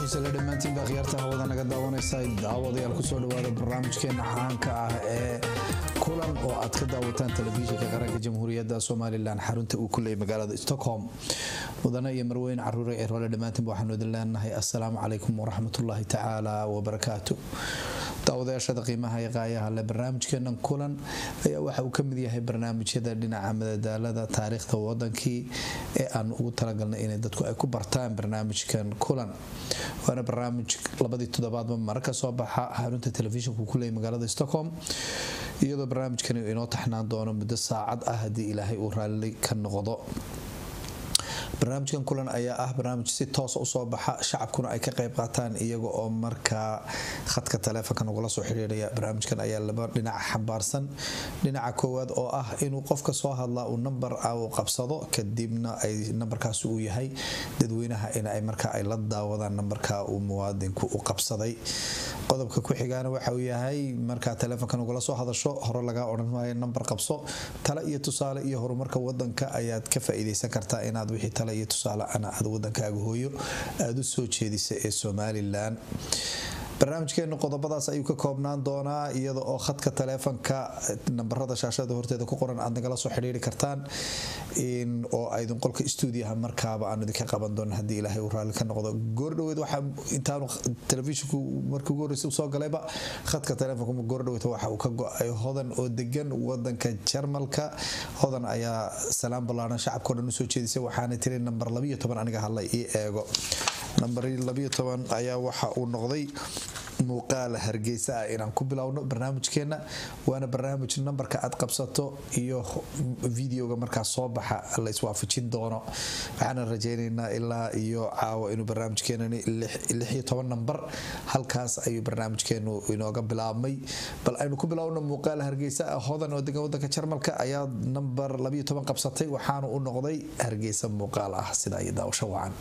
xiisele dhammaantiin baa khiyaarta hawada naga daawanaysa daawadayaal kusoo dhawaada barnaamijkeena caanka ah ee kulan oo aad ka daawataan telefishinka qaranka jamhuuriyadda somalilan xarunta uu ku leeyay magaalada stockholm mudane iyo marweyne caruure ee roole dhammaantiinba waxaanu idin leenahay assalaamu calaykum waraxmatullaahi tacaala wabarakaatu daawadayaashada qiimaha iyo qaayaha le barnaamijkeenan kulan ayaa waxa uu kamid yahay barnaamijyada dhinaca madadaalada taariikhda wadankii ee aan ugu talagalnay inay dadku ay ku bartaan barnaamijkan kulan waana barnaamij labadii toddobaadba mara ka soo baxa xarunta telefishinku ku leeyay magaalada stockholm iyadoo barnaamijkani inoo taxnaan doono muddo saacad ah haddii ilaahay uu raalli ka noqdo barnaamijkan kulan ayaa ah barnaamij si toosa usoo baxa shacabkuna ay ka qayb qaataan iyaga oo markaa khadka taleefonka nagula soo xidhiiraya barnaamijkan ayaa laba dhinac xambaarsan dhinaca koowaad oo ah inuu qofka soo hadlaa uu nambar uu qabsado kadibna ay nambarkaasi uu yahay dadweynaha in ay markaa ay la daawadaan nambarka uu muwaadinku u qabsaday qodobka ku xigaana waxa uu yahay markaa taleefonka nagula soo hadasho hore lagaa odhan maayo nambar qabso tale iyo tusaale iyo horumarka wadanka ayaad ka faa'iidaysan kartaa inaad wixii tale iyo tusaale ana aad wadankaaga hooyo aada u soo jeedisa ee somalilan barnaamijkeenu qodobadaas ayuu ka koobnaan doonaa iyada oo khadka taleefonka nambarada shaashada horteeda ku qoran aad nagala soo xidhiiri kartaan oo aydin qolka stuudiyaha markaaba aanu idinka qaban doona haddii ilaahay uu raalli ka noqdo goordhaweed waxaa intaanu telefishinku markii ugu horreysay usoo galayba khadka taleefonka goordhaweed waxa uu ka go-ay hodan oo degan wadanka jarmalka hodan ayaa salaam ballaaran shacabkao dhan usoo jeedisay waxaana tiri nambar labiyo toban aniga hadla ii eego nambar labiyo toban ayaa waxa uu noqday muuqaala hargeysa ah inaan ku bilowno barnaamijkeena waana barnaamij nambarka aad qabsato iyo videoga markaa soo baxa la iswaafajin doono waxaana rajeyneynaa ilaa iyo caawa inuu barnaamijkeenani lixiyo toban nambar halkaas ayuu barnaamijkeenu inooga bilaabmay bal aynu ku bilowno muuqaala hargeysa ah hodan oo degan wadanka jarmalka ayaa nambar labiyo toban qabsatay waxaana u noqday hargeysa muuqaal ah sida iyo daawasho wacan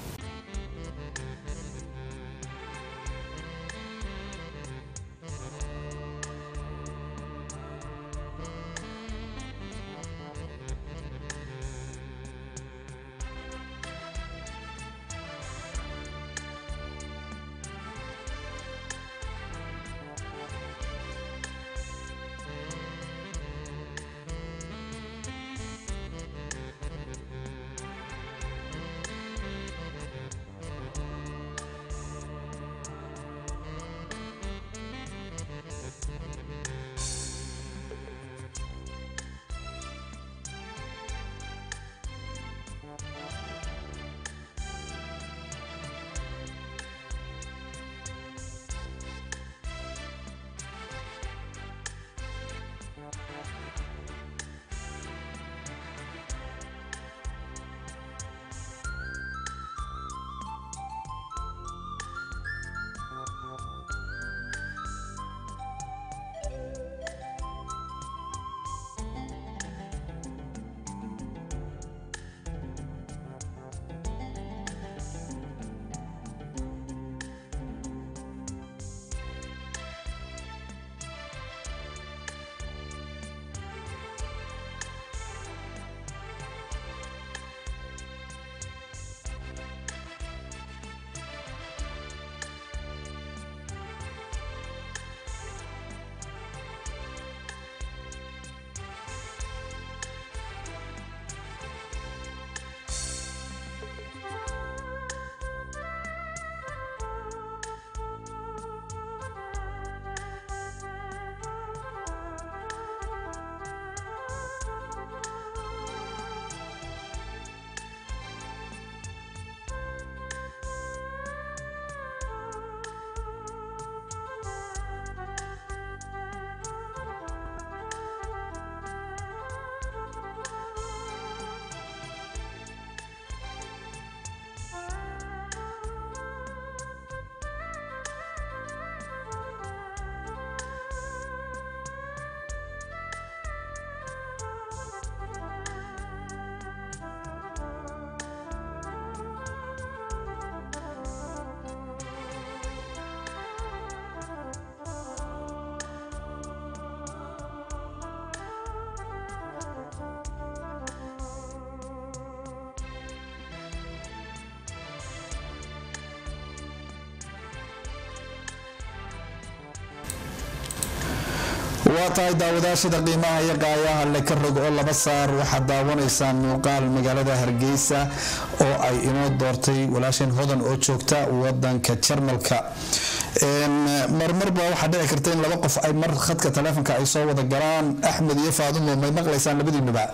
waa tahay daawadaashada qiimaha iyo qaayaha le ka rog oo laba saar waxaad daawanaysaan muuqaal magaalada hargeysa oo ay inoo doortay walaasheen hodan oo joogta wadanka jarmalka marmarba waxaa dhici karta in laba qof ay mar khadka taleefonka ay soo wada galaan axmed iyo faadumo may maqlaysaan labadiinuba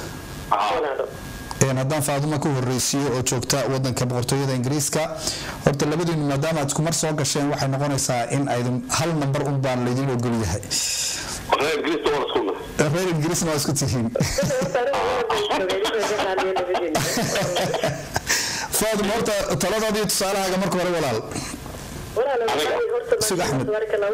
haddaan faaduma ku horeysiiyo oo joogta wadanka boqortooyada ingiriiska horta labadiinu maadaama aad iskumar soo gasheen waxay noqonaysaa in aydin hal nambar un baan laydin ogol yahay reer ingiriisna waa isku tihiin faaduma horta taladaada iyo tusaalahaaga marka hore walaal sug axmed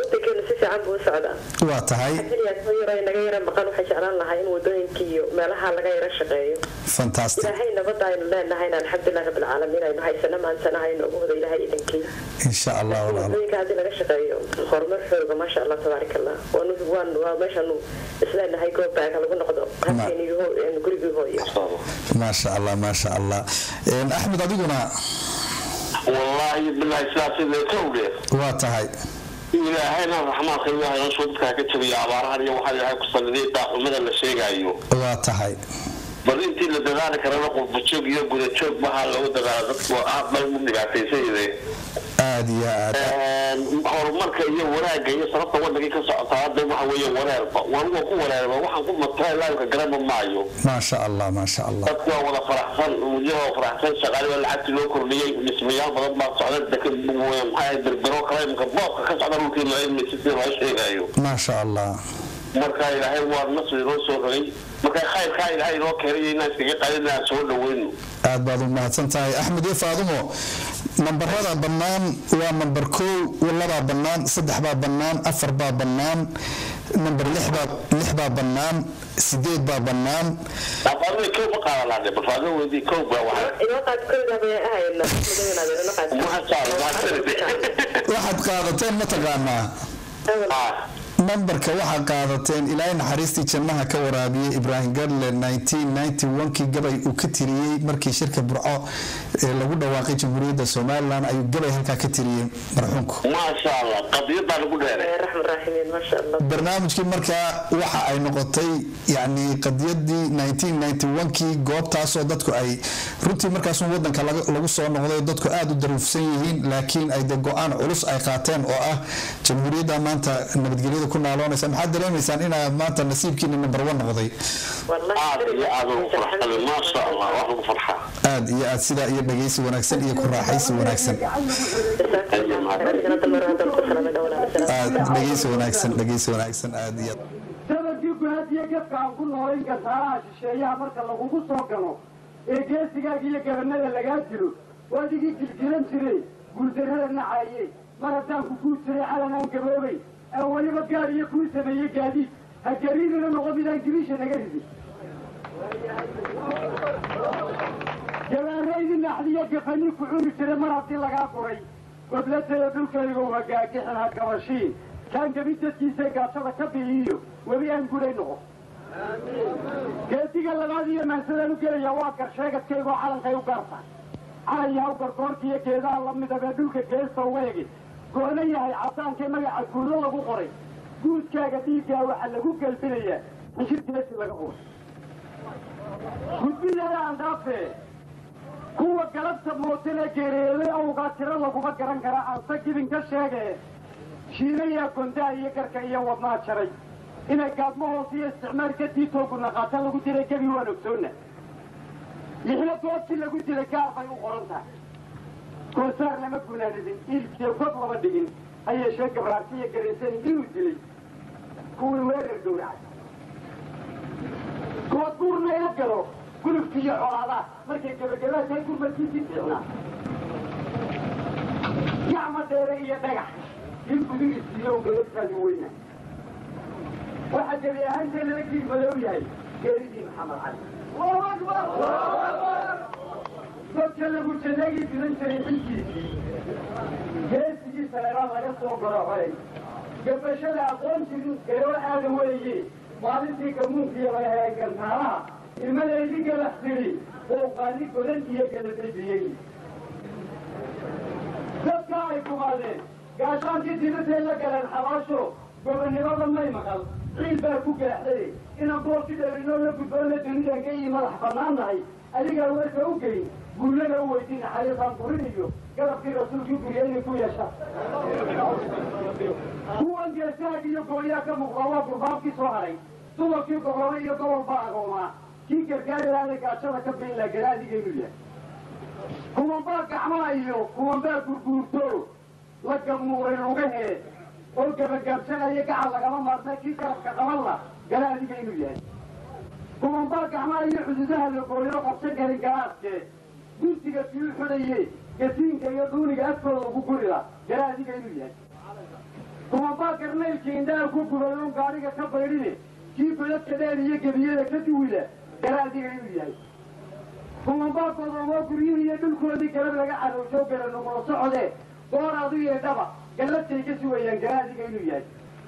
waa tahay naga yara maqan waxay jeclaan lahaa in wadooyinka iyo meelaha laga yara shaqeeyo fantastic ilaahay nabada aynu leenahay alxamdulilah rabbilcaalamiin aynu haysana maantana haynu ugu wada ilaahay idankii insha allah walaal wadooyinka haddii laga shaqeeyo horumar xooga maasha allah tabaarak allah waanu waan waa meeshanu isleenahay goobaaga lagu noqdo halkeeni gurigii hooyo maasha allah maasha allah axmed adiguna wallaahi bilaahi sidaas kowdhe waa tahay ilaahayna raxmaanka ilaahay nosoo dadkaa ka jabiya abaarahan iyo waxaa ilaahay ku saliday daaxumada la sheegaayo waa tahay bal intii la dadaali karana qurbajoog iyo gudajoog baha lagu dadaala dadku aad bay u dhibaataysayde aada iyo aad horumarka iyo wanaagga iyo sababta wadankii ka socota hadda waxa weeye wareerba wanuga ku wareerba waxaan ku mataa laamka garaba maayo maasha allah maasha allah dadku waa wada faraxsan mudyahoo faraxsan shaqaali waa lacagtii loo kordhiyey dhismayaal badan baa socda deka maxaa berbero kale imka boobka ka socda dhulkii malaymay sidii loo sheegayo maasha allah marka ilaahay waa nasri noo soo rogay marka khayrkaa ilaahay inoo keenay inaan iskaga qaadin aan soo dhaweyno aad baad u mahadsan tahay axmed iyo faadumo nambarada bannaan waa nambar kow labaa bannaan saddex baa bannaan afar baa bannaan nambar lix baa bannaan sideed baa bannaan afaadada kow ma qaadalaade bafaadada weydii kow baa waxaad qaadateen mataqaanaa nambarka waxaa qaadateen ilaahay naxariistii jannaha ka waraabiyey ibraahim gadle kii gabay uu ka tiriyey markii shirka burco ee lagu dhawaaqay jamhuuriyadda somalilan ayuu gabay halkaa ka tiriyey marxuumku maasha allah qadiyadaa lagu dheeray barnaamijkii markaa waxa ay noqotay yani qadiyadii kii goobtaasoo dadku ay runtii markaasun wadanka lagu soo noqday dadku aada u daruufsan yihiin laakiin ay de go-aan culus ay qaateen oo ah jamhuuriyadda maanta nabadgelyada ku naaloonaysa maxaad dareemaysaan inaa maanta nasiibkiina number one noqday aad iyo aad ugu farxsan maasha allah wax ugu farxaa aad iyo aad sidaa iyo dhagaysi wanaagsan iyo ku raaxaysi wanaagsan aad dhagaysi wanaagsan dhagaysi wanaagsan aad iyo sababkii guhaadiyo gadka aan ku noolayn gasaaraha shisheeyaha marka lagugu soo galo ee geesigaaga iyo gabanada lagaa dilo waadigii jiljilan jiray guuldarrada nacaye mar haddaan ku guud jiray calan aan gaboobay aan weliba gaar iyo kuu sameeye gaadiid ha gariidina noqo midaan gibisha naga ridi gabaaraydi naxdiyo gafani ku cuni jira mar haddii lagaa guray goblatada dhulkaygow hagaagixin ha gabashiin kaan gabi dadkiisa gaashada ka biiyo weli aan guray noqo geesiga labaad iyo maansadaan u gelaya waa garsheegadkaygoo calankay u gaarta calanyahaw gargoorkiiyo geedaha la midabee dhulka geesta weegi goona yahay cadaankee magaca guudo lagu qoray guudkaaga dhiiggaa waxaa lagu gelbinayaa xishirteesi laga qoray gudbidada andhaafe kuwa galabta mootana geereeday awgaa tiro laguma garan kara aanse gibin ka sheegee shiinayaa gondaha iyo garka iyo wadnaa jaray inay gaadmo hoos iyo isticmaal ka diitoogu naqaata lagu dilay gebi waan ogsoonna lixla goobtii lagu dilay gaar bay u qoran tahay goosaar lama gunaanidin iilkiyo god lama dhigin ha yeeshee gabraarti iyo garaysani inuu dilay kuwii weerar gowracay good guurna ila galo gulubki iyo colaadaha markay gabagabaasay gurmadkiisii fiicnaa gacma dheere iyo dhagax in gudigiisiiyo galabtaadi weyna waxaa gebi ahaantee lala giig madow yahay geeridii maxamed cali allahu akbar dadka lagu jaleegi diran jiray xilkiisii geesigii saleeraan laga soo garacoy gabashada aqoon jirin garoo aada weeye maalintii gamuunkiiyo laga helay gantaalaha ilmadeydii galax tiri bouqaani godan iyo galabediyey dadka ay kumaadeen gaashaankii dirirtay la galeen xabaasho gobonimada may maqal ciil baa ku gaaxday inaan boolki dheerinoo la gudboona dunidan ka ii madax bannaan nahay adigaa warka u geyn guullana u weydiin xariifaan burin iyo garabkii rasuulkii guriya inay ku yeeshaan kuwan geesaag iyo gooyaa ka muuqda waa gurbaabkii soo haray dumarkii gobolada iyo gobolbaa agoomaa kii gargaari laada gaajada ka biin laa garaadigaynu yahay kuwanbaa gacmaha iyo kuwanbaa gurguurto la gamuuray lugahee oo gabagaabsanaya gacal lagama maarta kii garabka qaban la garaadigaynu yahay kuwanbaa gacmaha iyo xuduudaha la gooyo qabsan karin garaadkee guntiga sii xudaye gasiinka iyo dhuuniga afkooda ugu gurila garaadigaynu yahay kuwanbaa garnaylkii indhaha ku gubayoon gaadhiga ka baydhine kii godadka dheer iyo gebiyada ka duwila garaadigaynu yahay kuwanbaa godoomoo guryihi iyo dhulkoodii galab laga cadowsho garanugula socodee gooraadu iyo dhaba gallatay ka sugayaan garaadigaynu yahay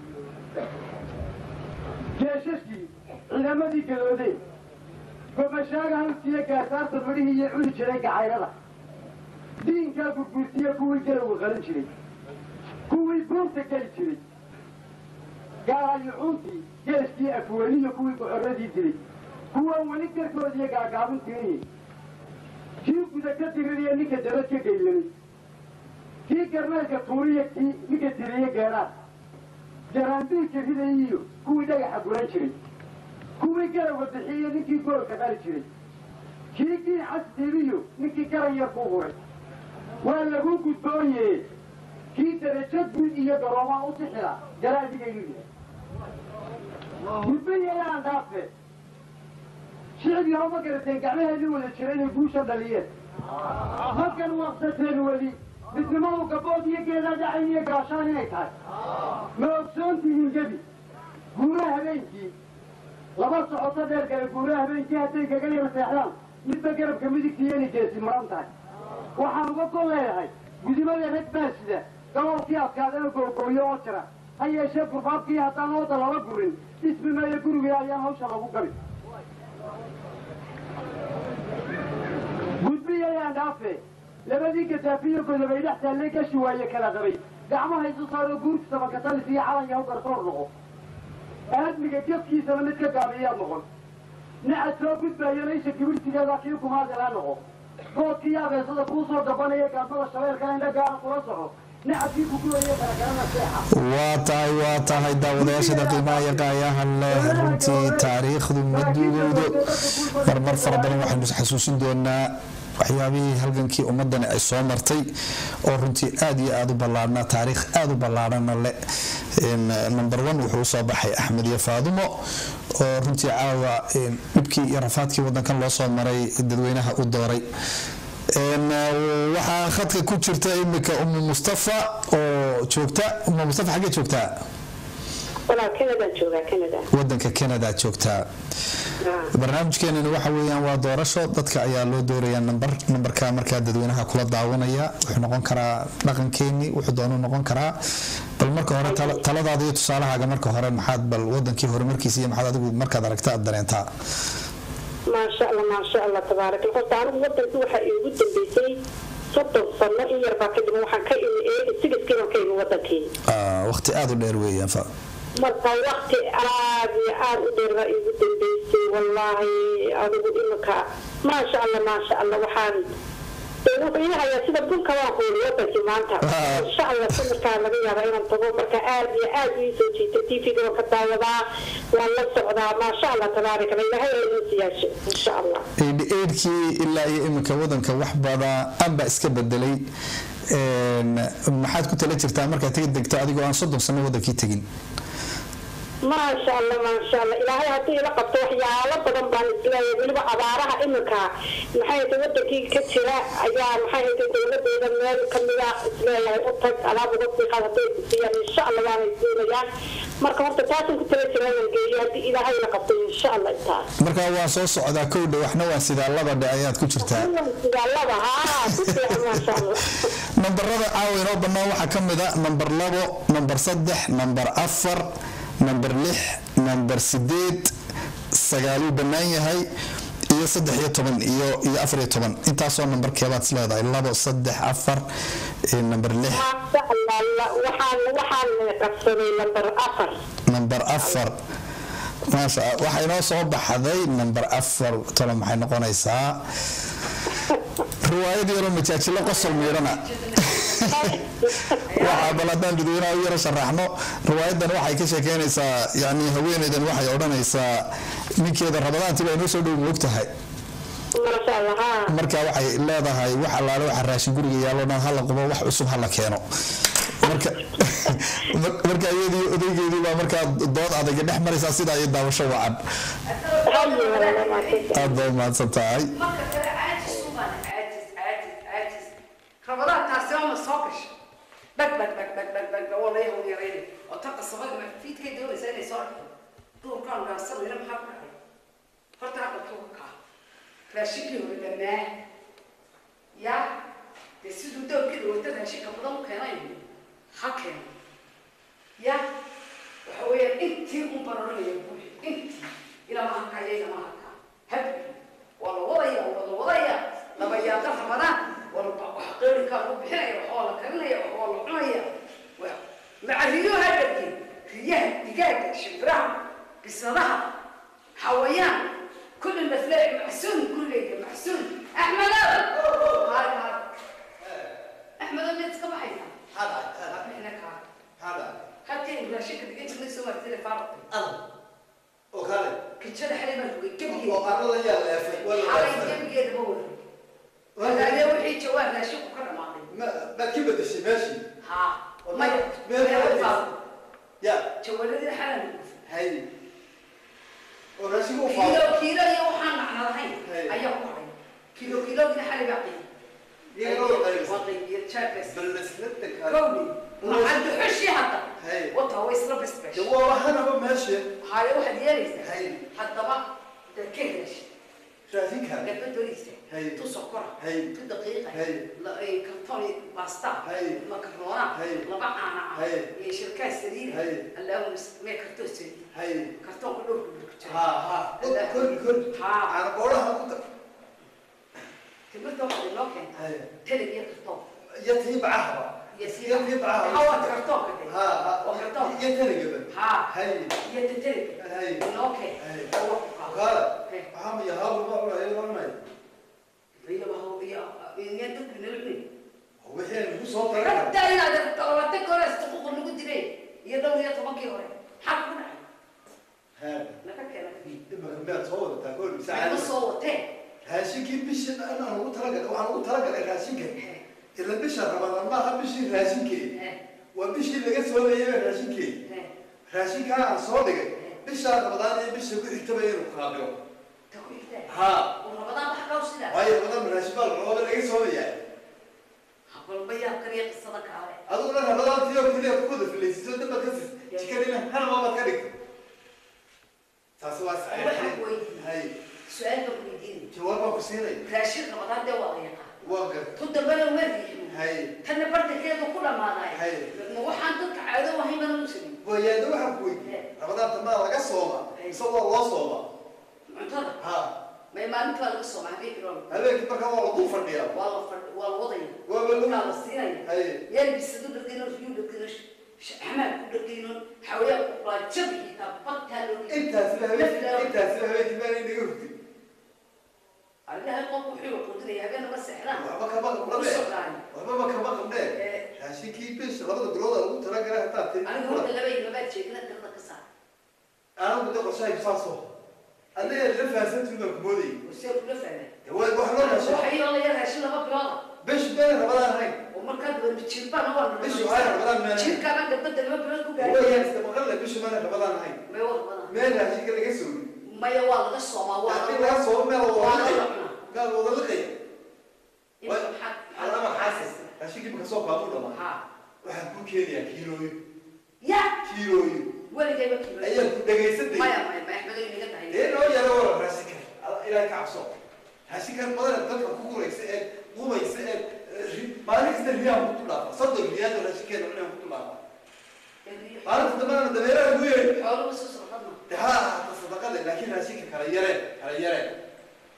jeeshashkii ciidamadii gadoodeen gobashaaga halkiiyo gaasaarta midhihii iyo cuni jiray gacayrada diinkaa gurguurtiya kuwii galowga qalin jiray kuwii buurta geli jiray gaarayucuuntii geeskii afweyniyo kuwii goxoradii dilay kuwaan weli garkoodiiyo gaagaabin tirinay kii guda ka diririya ninka dabad ka geylanay kii garmeelka tuuriya kii ninka tiriye geedhaan jaraandiilka ridayiyo kuwii dhagaxa guran jiray kuwii garowga bixiye ninkii goolka qali jiray kii giixas dibiyo ninkii garan yar ku huray waa lagu gudboonye kii darajo guud iyo garoomaa u sixila garaadigaynu yahay gudbayayaan dhaafe shicib yaho ma garateen gacmaheedii wada jira inay guusha dhaliyeen halkan waqsateen weli midnimadu gabood iyo geedaa dhacayn iyo gaashaan inay tahay ma ogsoontihiin gebi guuraha habeenkii laba socoto dheer gale guuraha habeenkii hadday kaga yar seexdaan midba garabka midigtiiyo inay geesi maran tahay waxaan uga gol leeyahay gudimada rag baa sida gobolkii adkaadana googooyo oo jira ha yeeshee gurbaabkii haddaan ooda lala gurin dhismi maayo guriga ayaan hawsha lagu gabi gudbiyayaan dhaafe labadii gadaafiyo godobay dhex taallee gashi waaye kala qabay gacmaha isu saaro guurti sabakatalis iyo calan yahu garsoor noqo aadmiga jafkiisana mid ka gaabiyaad noqon nacad soo gudbaayana isha kibirtigeeda kii kumaadilaa noqo goodkii abeesada kuu soo gabanaya gaadmada shabeelka indha gaara kula soco nacadkii kuguwaya kalagalana seexa waa tahay waa tahay daawadayaashada qiimaha iyo qaayaha leh runtii taariikhdu ma duugowdo marmar fara badan waxaynu xasuusin doonaa waxyaabihii halgankii ummadani ay soo martay oo runtii aad iyo aad u ballaadhnaa taariikh aad u ballaadhana le number one wuxuu usoo baxay axmed iyo faadumo oo runtii caawa dhibkii iyo rafaadkii wadankan loo soo maray dadweynaha u dooray waxaa khadka ku jirta imika umu mustafa oo joogta umu mustafa xaggee joogtaa wadanka canada joogtaa barnaamijkeenani waxa weeyaan waa doorasho dadka ayaa loo doorayaa nambar nambarka markaa dadweynaha kula daawanaya wuxuu noqon karaa dhaqankeeni wuxuu doonu noqon karaa bal marka hore taladaada iyo tusaalahaaga marka hore maxaad bal wadankii horumarkiisa iyo maxaad adigu markaad aragta aad dareentaa maasha allah maasha allah tabaarak horta anigu wadanki waxaa iigu dambeysay soddon sano in yarbaa kadib waxaan ka imi eegi sigiskiiban ka imi wadankii waqti aada u dheer weeyaan fa marka wakti aad iyo aad u dheer baa iigu dambeysay wallaahi adigu iminka maasha allah maasha allah waxaan wuxuu ii hayaa sida bunka waan kuuli wadankii maanta insha allah samirkaa laga yaabaa inaan tago marka aad iyo aad ii soo jiitay tvga waan ka daawadaa waan la socdaa maasha allah tabaarak allah ilaahay aa inoo siyaasho insha allah eedhkii ilaa iyo iminka wadanka wax badan baa iska bedelay maxaad ku tala jirtaa markaad tegi degto adigoo aan soddon sano wadankii tegin maasha allah maasha allah ilaahay haddii ila qabto waxyaalo badan baan isleeyahay weliba abaaraha iminka maxay ta wadankii ka jira ayaa maxay hayta dowladeeda meel kamida isleeyahay u tag alaab uga siiqaad hadday kusiyaan insha allah waana isdoonayaan marka horta taasan ku tala jira inaan geeyo haddii ilaahay ila qabto insha allah intaas marka waa soo socdaa kowdha waxna waa sidaa laba dhe ayaad ku jirtaa sidaalada haa ku fiican maasha allah nambarada caawa inoo bannaan waxaa ka mid a nambar labo nambar saddex nambar afar nambar lix nambar sideed sagaaluu bannaan yahay iyo saddex iyo toban iyo iyo afar iyo toban intaasoo nambarkeebaad is leedahay labo saddex afar iyo nambar lix maasha allah waxaan waxaan qabsaday lambar afar nambar afar maasha Allah. waxaa inoo soo baxday nambar afar talo maxay noqonaysaa riwaayad yaroo majaajilo qosol miidhana waxaa bal haddaan dadweynaha u yaro sharaxno riwaayadan waxay ka sheekeynaysaa yani haweeneydan waxay odhanaysaa ninkeeda rabadaantii baa inoo soo dhow og tahay maasha allah haa marka waxay leedahay wax allaale waxa raashin guriga yaallo dhan hala qubo wax cusub hala keeno marka marka iyadii odaygeedii baa markaa dood adayga dhex maraysaa sidaa iyo daawasho wacan haye walaala maasha aad baa umahadsan tahay marka kale caajis ubaan caajis caajis caajis rabadaan taasi waa ma soo gasha dhag dhag dhag dhag dhag dhag waa la yahu yarayna oo tan qasabada ma fiidkay doonaysa inay soo dhigto duurkaan gaarsanayna maxaa ku dhacay horta aqalkii uga kaa raashinkii hore dhammaa ya dee siduu doorkii dhawata raashinka badan u keenay ha keeno ya waxa weeyaan intii un banaranaya buuxi intii ilaa ma hakaya ilaa ma hakaa habbi waa la wadaya waa la wadaya laba yaaqa ramadaan waa la wax qeyrinkaa lagu bixinaya wax waa la karinaya wax waa la cunaya Waa- maca riyo hadhagi riyaha digaaga shimbiraha bisadaha xawayaan kulli nafle macsuun gurigayga macsuun axmedow haay haay axmedow miyaad iska baxaysaa bixina kaa halkeen raashinka dhigan jirnay soo martay faarqay kijada xalay baan rogay gebigeeda xalay gebigeeda ma warin wadaadee wixii jawaab raashinku ka dhamaaday haa maya maya faaqo jawaaladii xalan kiilo kiilo iyo waxaan macno lahayn Hey. ayaa ku dhacay kiilo kiilogina xalay baa qiimay waa qaybiya jaabkas gowli macaldu xushi hadda Hey. wata way isla besbesh jawaabahana meesha haayo waxaad yeelaysaa Hey. haddaba dee ka helash raadinka gabba doonaysa Hey. tu sokora Hey. tu daqiiqa Hey. la- eh, karton basta Hey. makaroona Hey. laba caana ah Hey. iyo shirkaa saliida Hey. allaahuma mee kartoo saliid hay kartoonka dhowrka dhulka jira ha ha kor kor Haa. ana qoraha ku ta timirta waxaad inoo keenta hay teleb iyo kartoon ya tiibacahaba iyo ya tiibacahaba hawaad kartoonka de ha ha oo kartoon ya tanigaba haa hay iyo teteleb hay inoo keen Hey. oo wax ku qaado kala Hey. waxaa ma yahaa ma ma ay ranay iyo waxa iyo iyo dadku nabadni wixii aan ku soo taray hatta inaad labatan hore xuquuq lagu dilay iyo dhowr iyo tobankii hore xaq ku dhacay ha naga keena dibba kambeer soo wadataa kol ma saacad soo watee raashinkii bishii aan ugu talagalay waxaan ugu talagalay raashinka ila bisha ramadaan maaha bishii raashinkeeda waa bishii laga soo leeyay raashinkeeda raashinkaa aan soo dhigay bishaa ramadaan iyo bisha ku xigtaba inuu qaabilo ta ku xigtaa ha oo rabadaan wax kaw sidaa waayo ramadaan raashin baa rabada laga soo leeyahay balba yaab kaliya qisada kaale adiguna ramadaan tiyo keliya ku wada filaysiso damba ka sis jikadina hal maamad ka dhigto taasi waa waxaan saxiix weydiiyey hay su-aal baan weydiinay jawaab baan ku siinay raashin rabadaan dee waa la yaqaan waa gar tu dambena waa riixin hay tanna bartankeedu ku dhammaadaay Hay. ma waxaan dadka caado wahayn bana u sameyn wayaada waxaan ku weydiiyey ramadaan tamaa laga sooma isagoo loo sooma cuntada ha may maalinta baa laga soo maxay kiroon habeenkii markaa waa lagu fadhiyaa waa la fadh waa la wadaya Waa la- waa la siinaya hay yeel bisadu dhagayno riyu dhagayno xamaad ku dhagayno xawayaan ku qaa jabi xitaa badtaa loo intaasina habeenkii intaasina habeenkii baan inaga hurtay allahay qof wuxuu qudinaya habeen ma seexdaan waxba kama u qabnee socdaan waxbaba kama qabnee Eh. raashinkii bisha labada bilood aa lagu talagalay hataa ti aniga horta laba iyo labaad jeegna tirada ka saar anagu de qorshahay saasoo adiga la fahansantii baan ku moodayay see kula fahmay De waa wax loo raashin waxay oo la yar raashin laba bilooda bish been ramadaan ahayn oo markaa daba jirbaan waa Bishii waxay rabadaan meel. jirkaana gabadha laba bilood ku waa gaaraya yaasta maqalle bisha mana ramadaan ahayn may war badan meel raashinka laga soomi maya waa laga soomaa waa haddii laga laga soo meel waa wada laga liqaya cunaa gaal wada liqaya Inta maxaa alama xaasis raashinkii maka soo baabu dhamaa ha waxaan ku keenayaa kiilooyin ya kiilooyin weligayba kiilo ayaan ku dhagaysantay maya maya ma axmedo inaga tahay dee noo yaro wara raashinka ilaahay ka cabso raashinkan badan dadka ku guraysa ee qubaysa ee ri- maalin kasta riyaan ku dhaafa soddon riyaad oo raashinkeeda cunaan ku dhaafa maalinta dambana dameeraha ugu yeeri xooluhu soo socdana de ha ahata sadaqade laakiin raashinka kala yareen kala yareen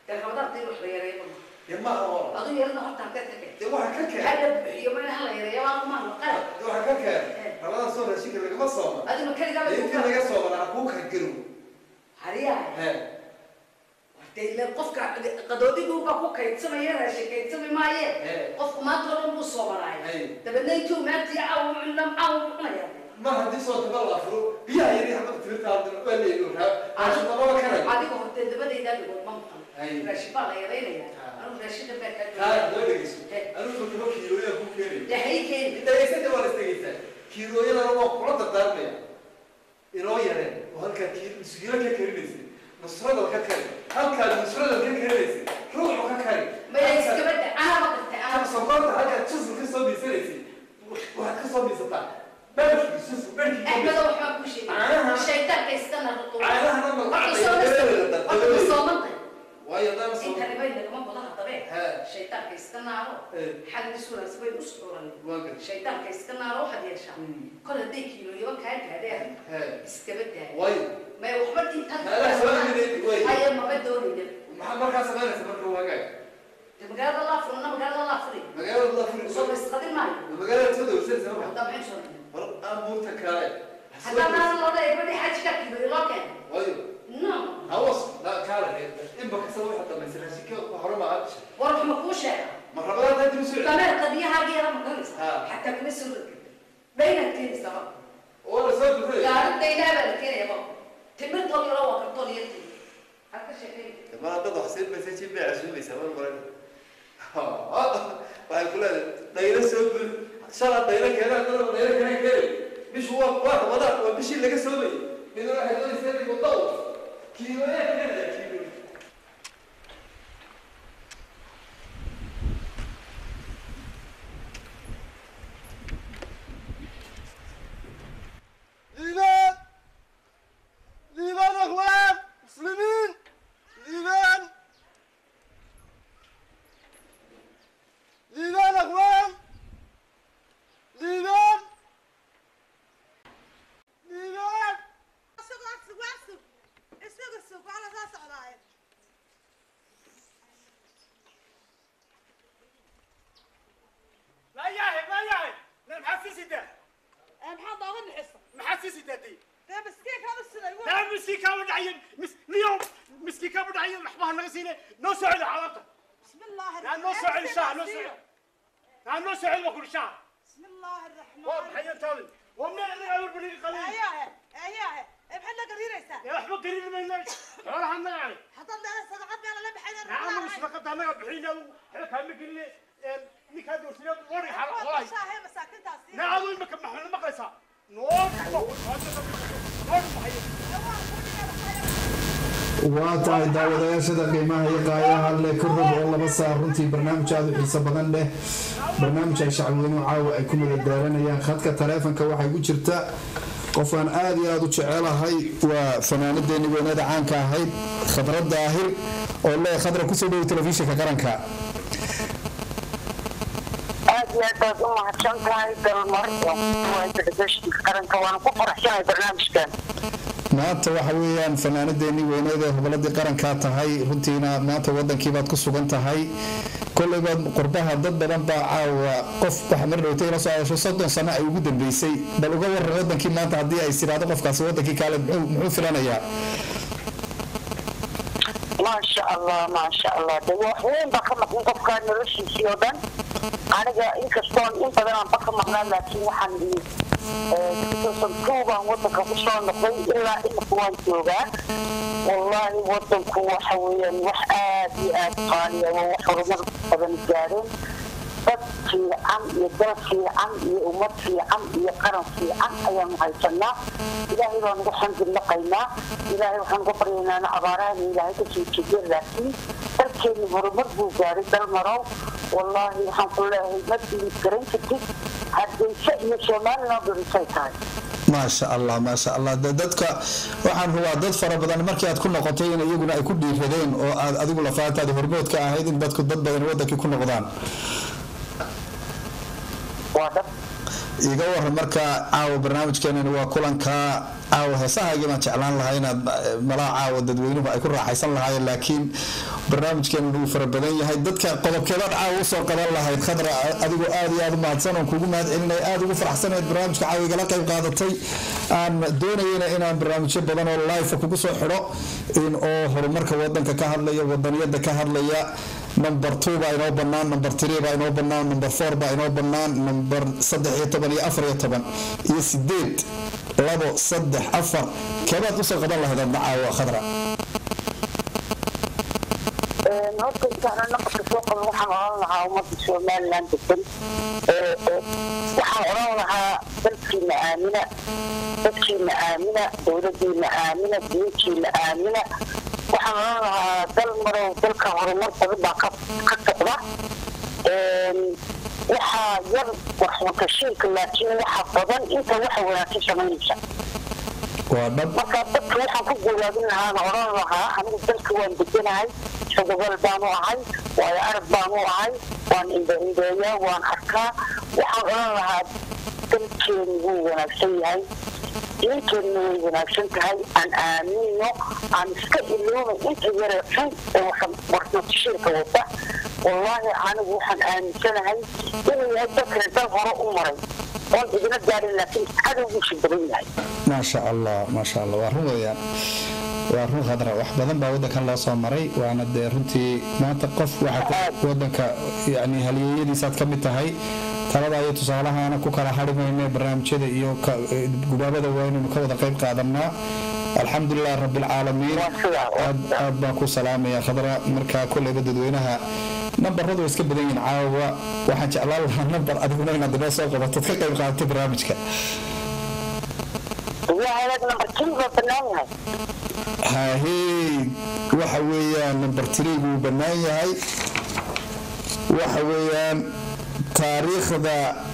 dee rabadaanta in wax la yareeyo dee maaha hora aduu yarada horta halkeed ka keen dee waxa ka keen maxaa la buuxiyo ma in hala yareeyo waa kumaan qalab dee waxa ka keen rabadan soo raashinka lagama sooma aduma keligaa dee intii laga soomana ha kuu kargaro hariyaa he dee ila qofka qadoodiguuba ku kaydsamaya raashin kaydsami maaye Ee. qofku maanta oo dhan buu soomanaay Ay. dabeedna intuu maantii caw cunam caw cunaya mar haddii soo taba la afuro biyaha yari xabada timirta hadda waa leeyo raashin dababa karayo adiga hortee dabadaydaa dhigood ma maqan Ay. raashin baa la yaraynaya Ah. anigu raashinka baa kaa kaa jooga doo dhegeyso He. anigu kaba kiilooyaa ku keenay dee hay keeni dhageysata waa la isdhegeysaa kiilooyadana waa kula dardaarmaya inoo yareen oo halkaa kiil musgiilo ka karinaysa nusradal ka kari halkaa nusradal ka karinaysa ruuxu ka kari maya iskaba da anaba qirtay halka anaba sokorta halkaa jusur ka soo miisanaysay waxaad ka soo miisataa barkii jusur barkii axmedo waxbaa kuu Caanaha. sheegay shaytaanka iskana ruqu Caanahana ma- Horta soo dabadeeda, horta dabadeeda. soomantay waayo daan soo intani bay nagama gudaha dabe He. shaytaanka iska naaro Ee. xagis wanaagsan bay us curan waa gar shaytaanka iska naaro waxaad yeeshaa Mm. kol hadday kiilooyaba kaa gaadheen he iskaba daaya waayo may waxba intan Meelaha soo iibinaydi, way. haya maba doonayna maxaa markaa samaynaysa marka waagaag de magaalada laa furna magaalada laa furi magaalada la furi soo isqadin maayo magaalada soo dawrsanaysa marka haddaa maxay soo dhigin bal aan buurta kale haddaa naan loo dhahay badi xajka kiilooyo loo keena waayo no hawas la kale in bakasa waxa dhamaysa raashinka hore ma aad war wax ma kuu sheega ma rabada hadda inuu soo dameer qadiyahaageeda ma garanaysa Ha. xataa kuma soo dhigi baynaad keenaysaa ba oo la soo bixay gaaridaydaa baa la keenaya ba timir tolyo waa kartoon iyo timir had ka sheekay ma hadda wax sii baysa jin bay casuumaysa ma qoran waxay ku leedahay dhaylo soo bul shala dhaylo keenaa dad dhaylo keenaa keenay bishu waa waa rabada waa bishii laga soomayay midna waxay doonaysaa inay wado kiilooyaa keenaya kiilooya ليبان ليبان اخوان مسلمين ليبان ليبان اخوان ليبان ليبان لا ياهي ما ياهي لا محسس ده maxaa dooga dhixisa محسس ده دي dee miskiinka hada siday wa لا مسكيكا ودعين مس اليوم مسكيكا ودعين محبها نغسينه نو سعد حالته bismi illaahi لا نو سعد شاه نو سعد لا نو سعد وكل شاه bismi illaahi raxmaan وبحي تالي ومن اللي اول بني قليل ayahe ayahe ee maxaad la gariiraysaa يا احمد قريب من الناس ولا حنا يعني haddaan dee sadaqad meela la baxayna نعم مش فقط انا بحينا احنا كان مقلي نيك هذا ورسنا وري حال والله shaahe masaakintaasi نعم ما كان محل مقيسا نور نور بحي waa tahay daawadayaashada qiimaha iyo qaayaha leh ka rog oo laba saa runtii barnaamij aada u xiiso badan leh barnaamij ay shacabweynuhu caawa ay ku madadaalanayaan khadka taleefonka waxay ku jirta qof aan aada iyo aada u jecelahay waa fanaanadeeni weynada caanka ahayd khadra daahir oo lee khadra kusoo dhowo telefishinka qaranka aad iyo aad baad u mahadsan tahay dalmar waa telefishinka qaranka waana ku faraxsanahay barnaamijkan maanta waxa weeyaan fanaanadeeni weyneed ee hoboladii qarankaa tahay runtiina maanta wadankiibaad ku sugan tahay koleyba qurbaha dad badan baa caawa qof waxa mar dhowta ila soo hadasho soddon sano ay ugu dambeysay bal uga waran wadankii maanta haddii ay tiraahdo qofkaasi wadankii kaale muxuu muxuu filanayaa maasha allah maasha allah de wax weyn baa ka maqan qofkaa noloshiisii oo dhan aniga inkastoon in badan aan ba ka maqnaa laakiin waxaan ii two baan wadanka kusoo noqday ilaa imika waan joogaa wallaahi wadanku waxa weeyaan wax aad iyo aad qaaliya waa wax horumar badan gaareen dad fiican iyo dal fiican iyo ummad fiican iyo qaran fiican ayaanu haysanaa ilaahay baan ugu xamdinaqaynaa ilaahay waxaan uga baryaynaa abaarahan ilaahay kasoo jeediya laakiin dalkeenu horumar buu gaaray dal marow wallaahi waxaan ku leeyahay ma diid garan kartid hargeysa iyo somaliland dhurisay tahay maasha allah maasha allah de dadka waxaan hubaa dad fara badan markii aad ku noqotay in iyaguna ay ku dhiiradeen oo aad adigu lafaantaada hormood ka ahayd in dadku dad badan wadankii ku noqdaan waa dad iga waran marka caawa barnaamijkeenani waa kulanka caawa heesahaygi baan jeclaan lahaa inaad malaa caawa dadweynuhu ay ku raaxaysan lahaayeen laakiin barnaamijkeenu wuu fara badan yahay dadka qodobkeedaad caawa usoo qaban lahayd khadra adigoo aad iyo aad u mahadsan oon kugu mahad celinay aad ugu faraxsanayd barnaamijka caawa igala qayb qaadatay aan doonayena inaan barnaamijyo badan oo life kugu soo xidho in oo horumarka wadanka ka hadlaya wadaniyada ka hadlaya number two baa inoo banaan number three baa inoo banaan number four baa inoo banaan number saddex iyo toban iyo afar iyo toban iyo sideed labo saddex afar keebaad usoo qaban lahayd adna caawa khadra horta intaana naqadka soo qaban waxaan oran lahaa ummadda somalilan degan waxaan oran lahaa dalkiina aamina dadkiina aamina dowladiina aamina diintiina aamina waxaan oran lahaa dal marow dalka horumar badan baa ka ka socda waxaa yar waxmakashiinka laakiin waxa badan inta waxa wanaagsan samaynaysa waa dhab marka dadka waxaan ku guulaabin lahaana oran lahaa anigu dalka waan deganahay sodobal baanu ahay waayo arag baanu ahay waan indhaindheeyaa waan arkaa waxaan oran lahaa dalkeenu wuu wanaagsan yahay diinteenna way wanaagsan tahay aan aamino aan iska ilooba inta yare xun ee warnashiirka wata wallaahi anigu waxaan aaminsanahay inuu yahay dalkani dal hore u maray oon idina gaarin laakiin cadowgiisu badan yahay maasha allah maasha allah waa run weeyaan waa run khadra wax badan baa wadankan loo soo maray waana dee runtii maanta qof waxa wadanka yani halyeeyadiisaad ka mid tahay talada iyo tusaalahaana ku kala hari mayne barnaamijyada iyo gubaabada waa inaynu ka wada qayb qaadanaa alxamdulilah rabilcaalamiin aad baan ku salaamaya khadra markaa koleyba dadweynaha nambaradu way iska badan yihiin caawa waxaan jeclaan lahaa nambar adiguna inaad inoo soo qabatod ka qayb qaadatay barnaamijka hahey waxa weeyaan number three buu bannaan yahay waxa weeyaan taariikhda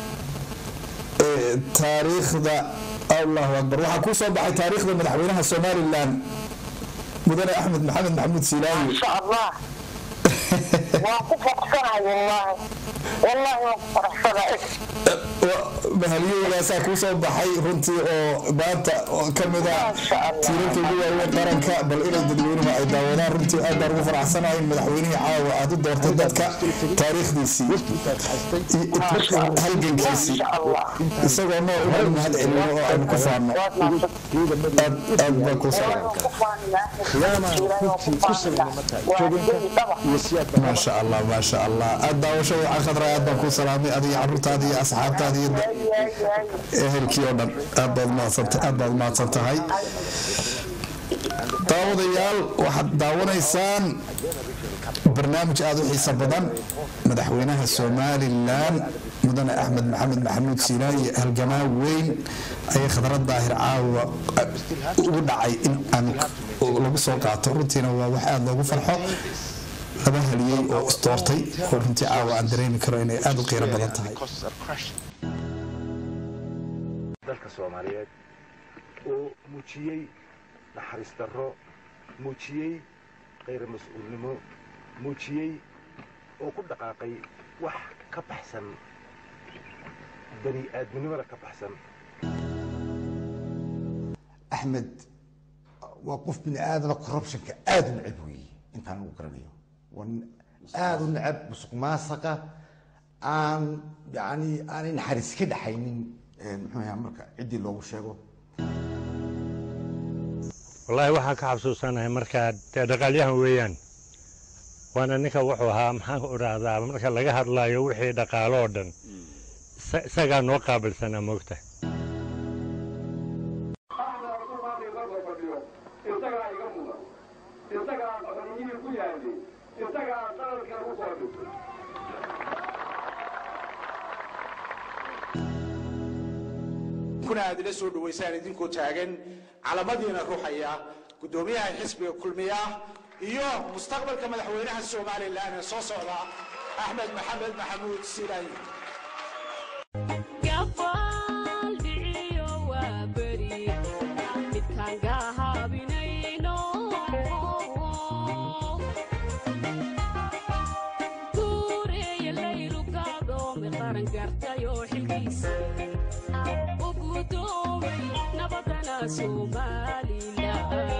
taariikhda allahu akbar waxaa kuu soo baxay taariikhda madaxweynaha somalilan mudane axmed maxamed maxamuud siilaayo insha allah waan ku faraxsanahay wallaahi wallaahi waan ku faraxsanahay mahalyahoodaasa kuu soo baxay runtii oo maanta ka mid a tiirarka ugu waaweyn qaranka bal inay dadweynuhu ay daawadaan runtii aad baan ugu faraxsanahay madaxweynihii caawa aad u doortay dadka taariikhdiisii halgankiisii isagoo nool inaan mahad celino oo aynu ku faano aad baan kuu maasha allah maasha allah aad daawasho wacan khadra aad baan kuu salaamay adiga caruurtaada iyo asxaabtaada iyo ehelkii oo dhan aad baad mahadsanta aad baad mahadsan tahay daawadayaal waxaad daawanaysaan barnaamij aada u xiiso badan madaxweynaha somalilan mudane axmed maxamed maxamuud siinaaye halgamaa weyn ayay khadrad daahir caawa ugu dhacay in aan lagu soo qaato runtiina waa wax aada loogu farxo laba haliyey oo isdoortay oo runtii caawa aan dareemi karo inay aada u qiiro badan tahay dalka soomaaliyeed oo muujiyey naxariis darro muujiyey khayr mas-uulnimo muujiyey oo ku dhaqaaqay wax ka baxsan bani aadminimada ka baxsan axmed waa qof bini aadana corruptionka aada u necab weeye intaan ugu garanayo waa nin aada u necab musuq maasaqa aan yani aanay naxariis ka dhaxaynin muxuu ahaa marka ciddii loogu sheego wallaahi waxaan ka xasuusanahay markaa dee dhaqaalyahan weeyaan waana ninka wuxuu ahaa maxaan ku idhaahdaa marka laga hadlaayo wixii dhaqaalo oo dhan isagaa noo qaabilsanaa moogta isagaa iga mudan isagaa aqooniyihii ku yaalay isagaa qaranka u soo dhigtay kuna aad ila soo dhawaysaan idinkoo taagan calamadiina ruuxaya guddoomiyaha xisbiga kulmiya iyo mustaqbalka madaxweynaha somalilan ee soo socda axmed maxamed maxamuud siilaayi gadoomay nabadana somalilan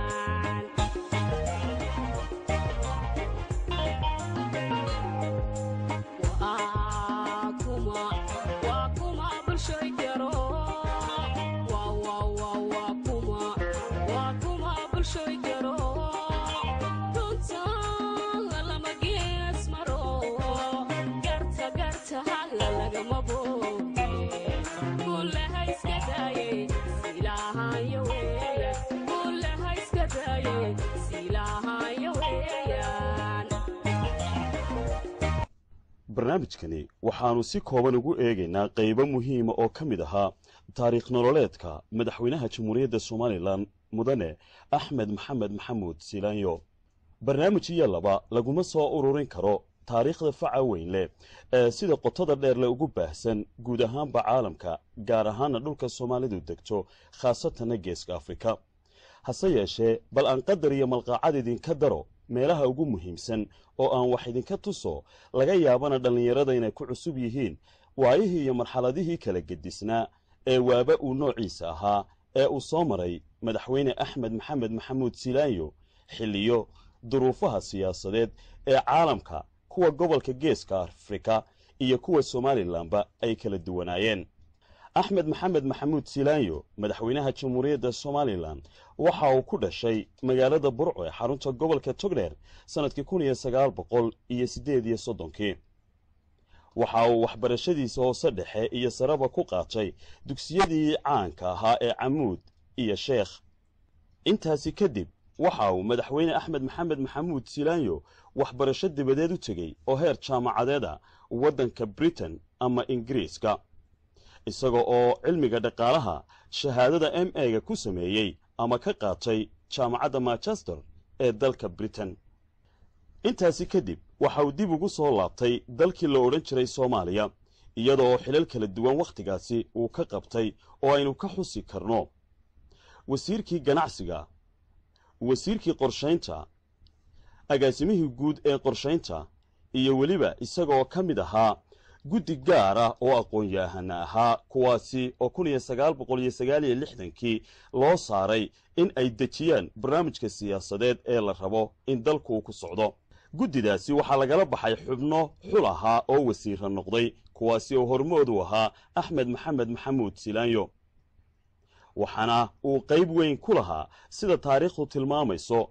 Waa kuma, waa kuma bulshoy garo. Waa, waa, waa, waa kuma, waa kuma bulshoy garo. Runta lama gees maro. Garta, garta hala lagama booge. Kulle ha iska daaye, silaahayo weeye. Kulle ha iska daaye, silaahayo weeyaan. barnaamijkani waxaannu si kooban ugu eegaynaa qaybo muhiima oo ka mid ahaa taariikh nololeedka madaxweynaha jamhuuriyadda somalilan mudane axmed maxamed maxamuud silaanyo barnaamij iyo laba laguma soo ururin karo taariikhda faca weyn leh ee sida qotada dheer le ugu baahsan guud ahaanba caalamka gaar ahaana dhulka soomaalidu degto khaasatanna geeska afrika hase yeeshee bal aan qadar iyo malqaacad idinka daro meelaha ugu muhiimsan oo aan wax idinka tuso laga yaabana dhallinyarada inay ku cusub yihiin waayihii iyo marxaladihii kala gedisnaa ee waaba uu noociisa ahaa ee uu soo maray madaxweyne axmed maxamed maxamuud silaanyo xilliyo duruufaha siyaasadeed ee caalamka kuwa gobolka geeska afrika iyo kuwa somalilanba ay kala duwanaayeen axmed maxamed maxamuud silaanyo madaxweynaha jamhuuriyadda somalilan waxa uu ku dhashay magaalada burco ee xarunta gobolka togdheer sannadkii kun iyo sagaal boqol iyo siddeed iyo soddonkii waxa uu waxbarashadiisa hoose dhexe iyo sareba ku qaatay dugsiyadii caanka ahaa ee camuud iyo sheekh intaasi kadib waxa uu madaxweyne axmed maxamed maxamuud silaanyo waxbarasho dibadeed u tegey oo heer jaamacadeeda waddanka britain ama ingiriiska isaga oo cilmiga dhaqaalaha shahaadada m a-ga ku sameeyey ama ka qaatay jaamacadda manchester ee dalka britain intaasi kadib waxa uu dib ugu soo laabtay dalkii la odhan jiray soomaaliya iyadoo xilal kala duwan wakhtigaasi uu ka qabtay oo aynu ka xusi karno wasiirkii ganacsiga wasiirkii qorshaynta agaasimihii guud ee qorshaynta iyo weliba isagaoo ka mid ahaa guddi gaar ah oo aqoon-yahana ahaa kuwaasi oo kun iyo sagaal boqol iyo sagaal iyo lixdankii loo saaray in ay dejiyaan barnaamijka siyaasadeed ee la rabo in dalku uu ku socdo guddidaasi waxaa lagala baxay xubno xul ahaa oo wasiira noqday kuwaasi oo hormoodu ahaa axmed maxamed maxamuud silaanyo waxaana uu qayb weyn ku lahaa sida taariikhdu tilmaamayso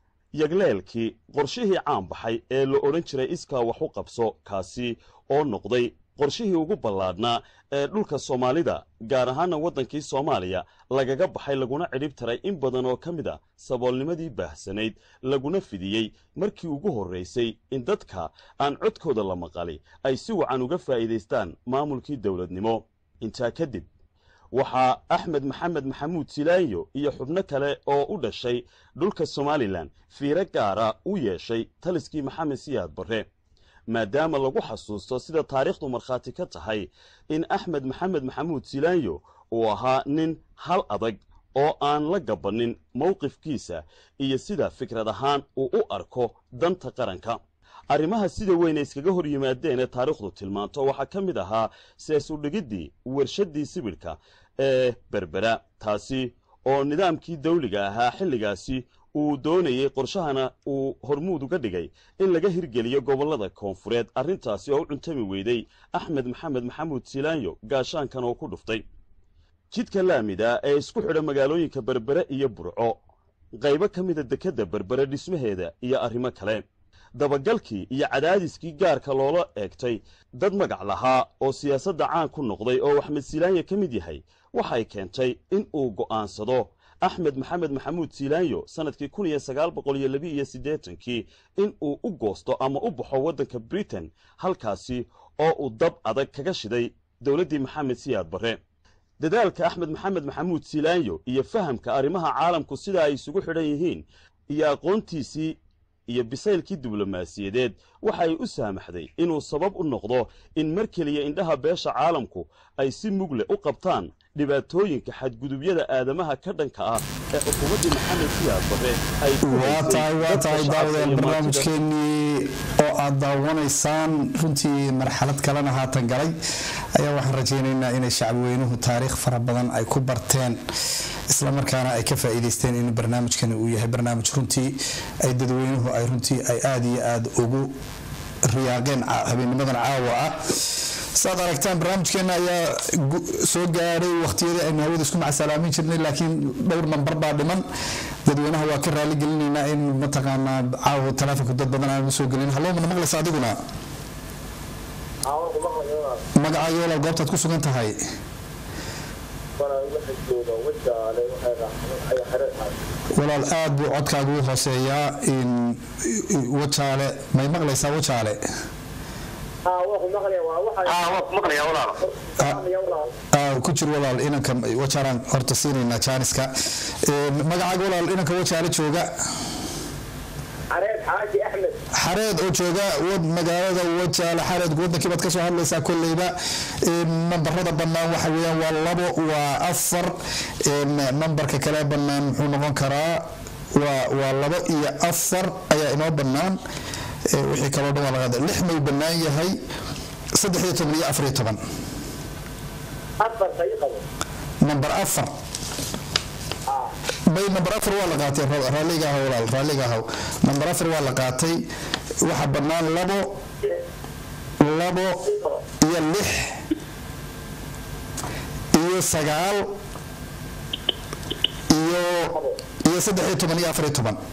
yagleelkii qorshihii caan baxay ee la odhan jiray iskaa wax u qabso kaasi oo noqday qorshihii ugu ballaadhnaa ee dhulka soomaalida gaar ahaana waddankii soomaaliya lagaga baxay laguna cidhib taray in badan oo ka mid a saboolnimadii baahsanayd laguna fidiyey markii ugu horraysay in dadka aan codkooda la maqali ay si wacan uga faa'iidaystaan maamulkii dowladnimo intaa kadib waxaa axmed maxamed maxamuud silaanyo iyo xubno kale oo u dhashay dhulka somalilan fiiro gaara u yeeshay taliskii maxamed siyaad barre maadaama lagu xasuusto sida taariikhdu markhaati ka tahay in axmed maxamed maxamuud silaanyo uu ahaa nin hal adag oo aan la gabannin mowqifkiisa iyo sida fikrad ahaan uu u arko danta qaranka arrimaha sida weyn ay iskaga hor yimaadeen ee taariikhdu tilmaanto waxaa ka mid ahaa sees udhigiddii warshaddii sibidhka ee berbera taasi oo nidaamkii dawliga ahaa xilligaasi uu doonayey qorshahana uu hormuud uga dhigay in laga hirgeliyo gobollada koonfureed arrintaasi oo u cuntami weyday axmed maxamed maxamuud silaanyo gaashaankan oo ku dhuftay jidka laamida ee isku xidha magaalooyinka berbere iyo burco qaybo ka mida dekedda berbere dhismaheeda iyo arrimo kale dabagalkii iyo cadaadiskii gaarka loola eegtay dad magac lahaa oo siyaasadda caan ku noqday oo axmed silaanyo ka mid yahay waxay keentay in uu go'aansado axmed maxamed maxamuud silaanyo sannadkii kun iyo sagaal boqol iyo labi iyo siddeetankii in uu u goosto ama u baxo waddanka britain halkaasi oo uu dab adag kaga shiday dowladdii maxamed siyaad barre dadaalka axmed maxamed maxamuud silaanyo iyo fahamka arrimaha caalamku sida ay isugu xidhan yihiin iyo aqoontiisii iyo bisaylkii diblomaasiyadeed waxay u saamaxday inuu sabab u noqdo in mar keliya indhaha beesha caalamku ay si mugle u qabtaan dhibaatooyinka xadgudubyada aadamaha ka dhanka ah ee xukuumaddii maxamed siyaad barre ay ku waa tahay waa tahay daawadayaal barnaamijkeenii oo aad daawanaysaan runtii marxalad kalena haatan galay ayaa waxaan rajaynaynaa inay shacbweynuhu taariikh fara badan ay ku barteen islamarkaana ay ka faa'iidaysteen in barnaamijkani uu yahay barnaamij runtii ay dadweynuhu ay runtii ay aada iyo aada ugu riyaaqeen habeennimadan caawa ah saad aragtaan barnaamijkeena ayaa soo gaadhay waqtiyadii aynu hawada isku macasalaamin jirnay laakiin dhowr nambar baa dhiman dadweynaha waa ka raali gelinaynaa in mataqaanaa caawa taleefonka dad badan aan soo gelin hallo mana maqlaysa adiguna magacaaga walaal goobtaad ku sugan tahay walaal aad buu codkaaga u hooseeyaa wajaale may maqlaysaa wajaale ku jir walaal inanka wajaalaan horta siinaynaa jaaniska magacaaga walaal inanka wajaale jooga xareed oo jooga magaalada wajaale xareed wadankii baad kasoo hadlaysaa kolleyba nambarada bannaan waxa weeyaan waa labo waa afar nambarka kale bannaan muxuu noqon karaa waa labo iyo afar ayaa inoo bannaan wixii kaloo dhan waa laga lix may bannaan yahay saddex iyo toban iyo afar iyo toban nambar afar bay nambar afar waa la qaatay raalliga ahaw walaal raalliga ahaw nambar afar waa la qaatay waxa bannaan labo labo iyo lix iyo sagaal iyo iyo saddex iyo toban iyo afar iyo toban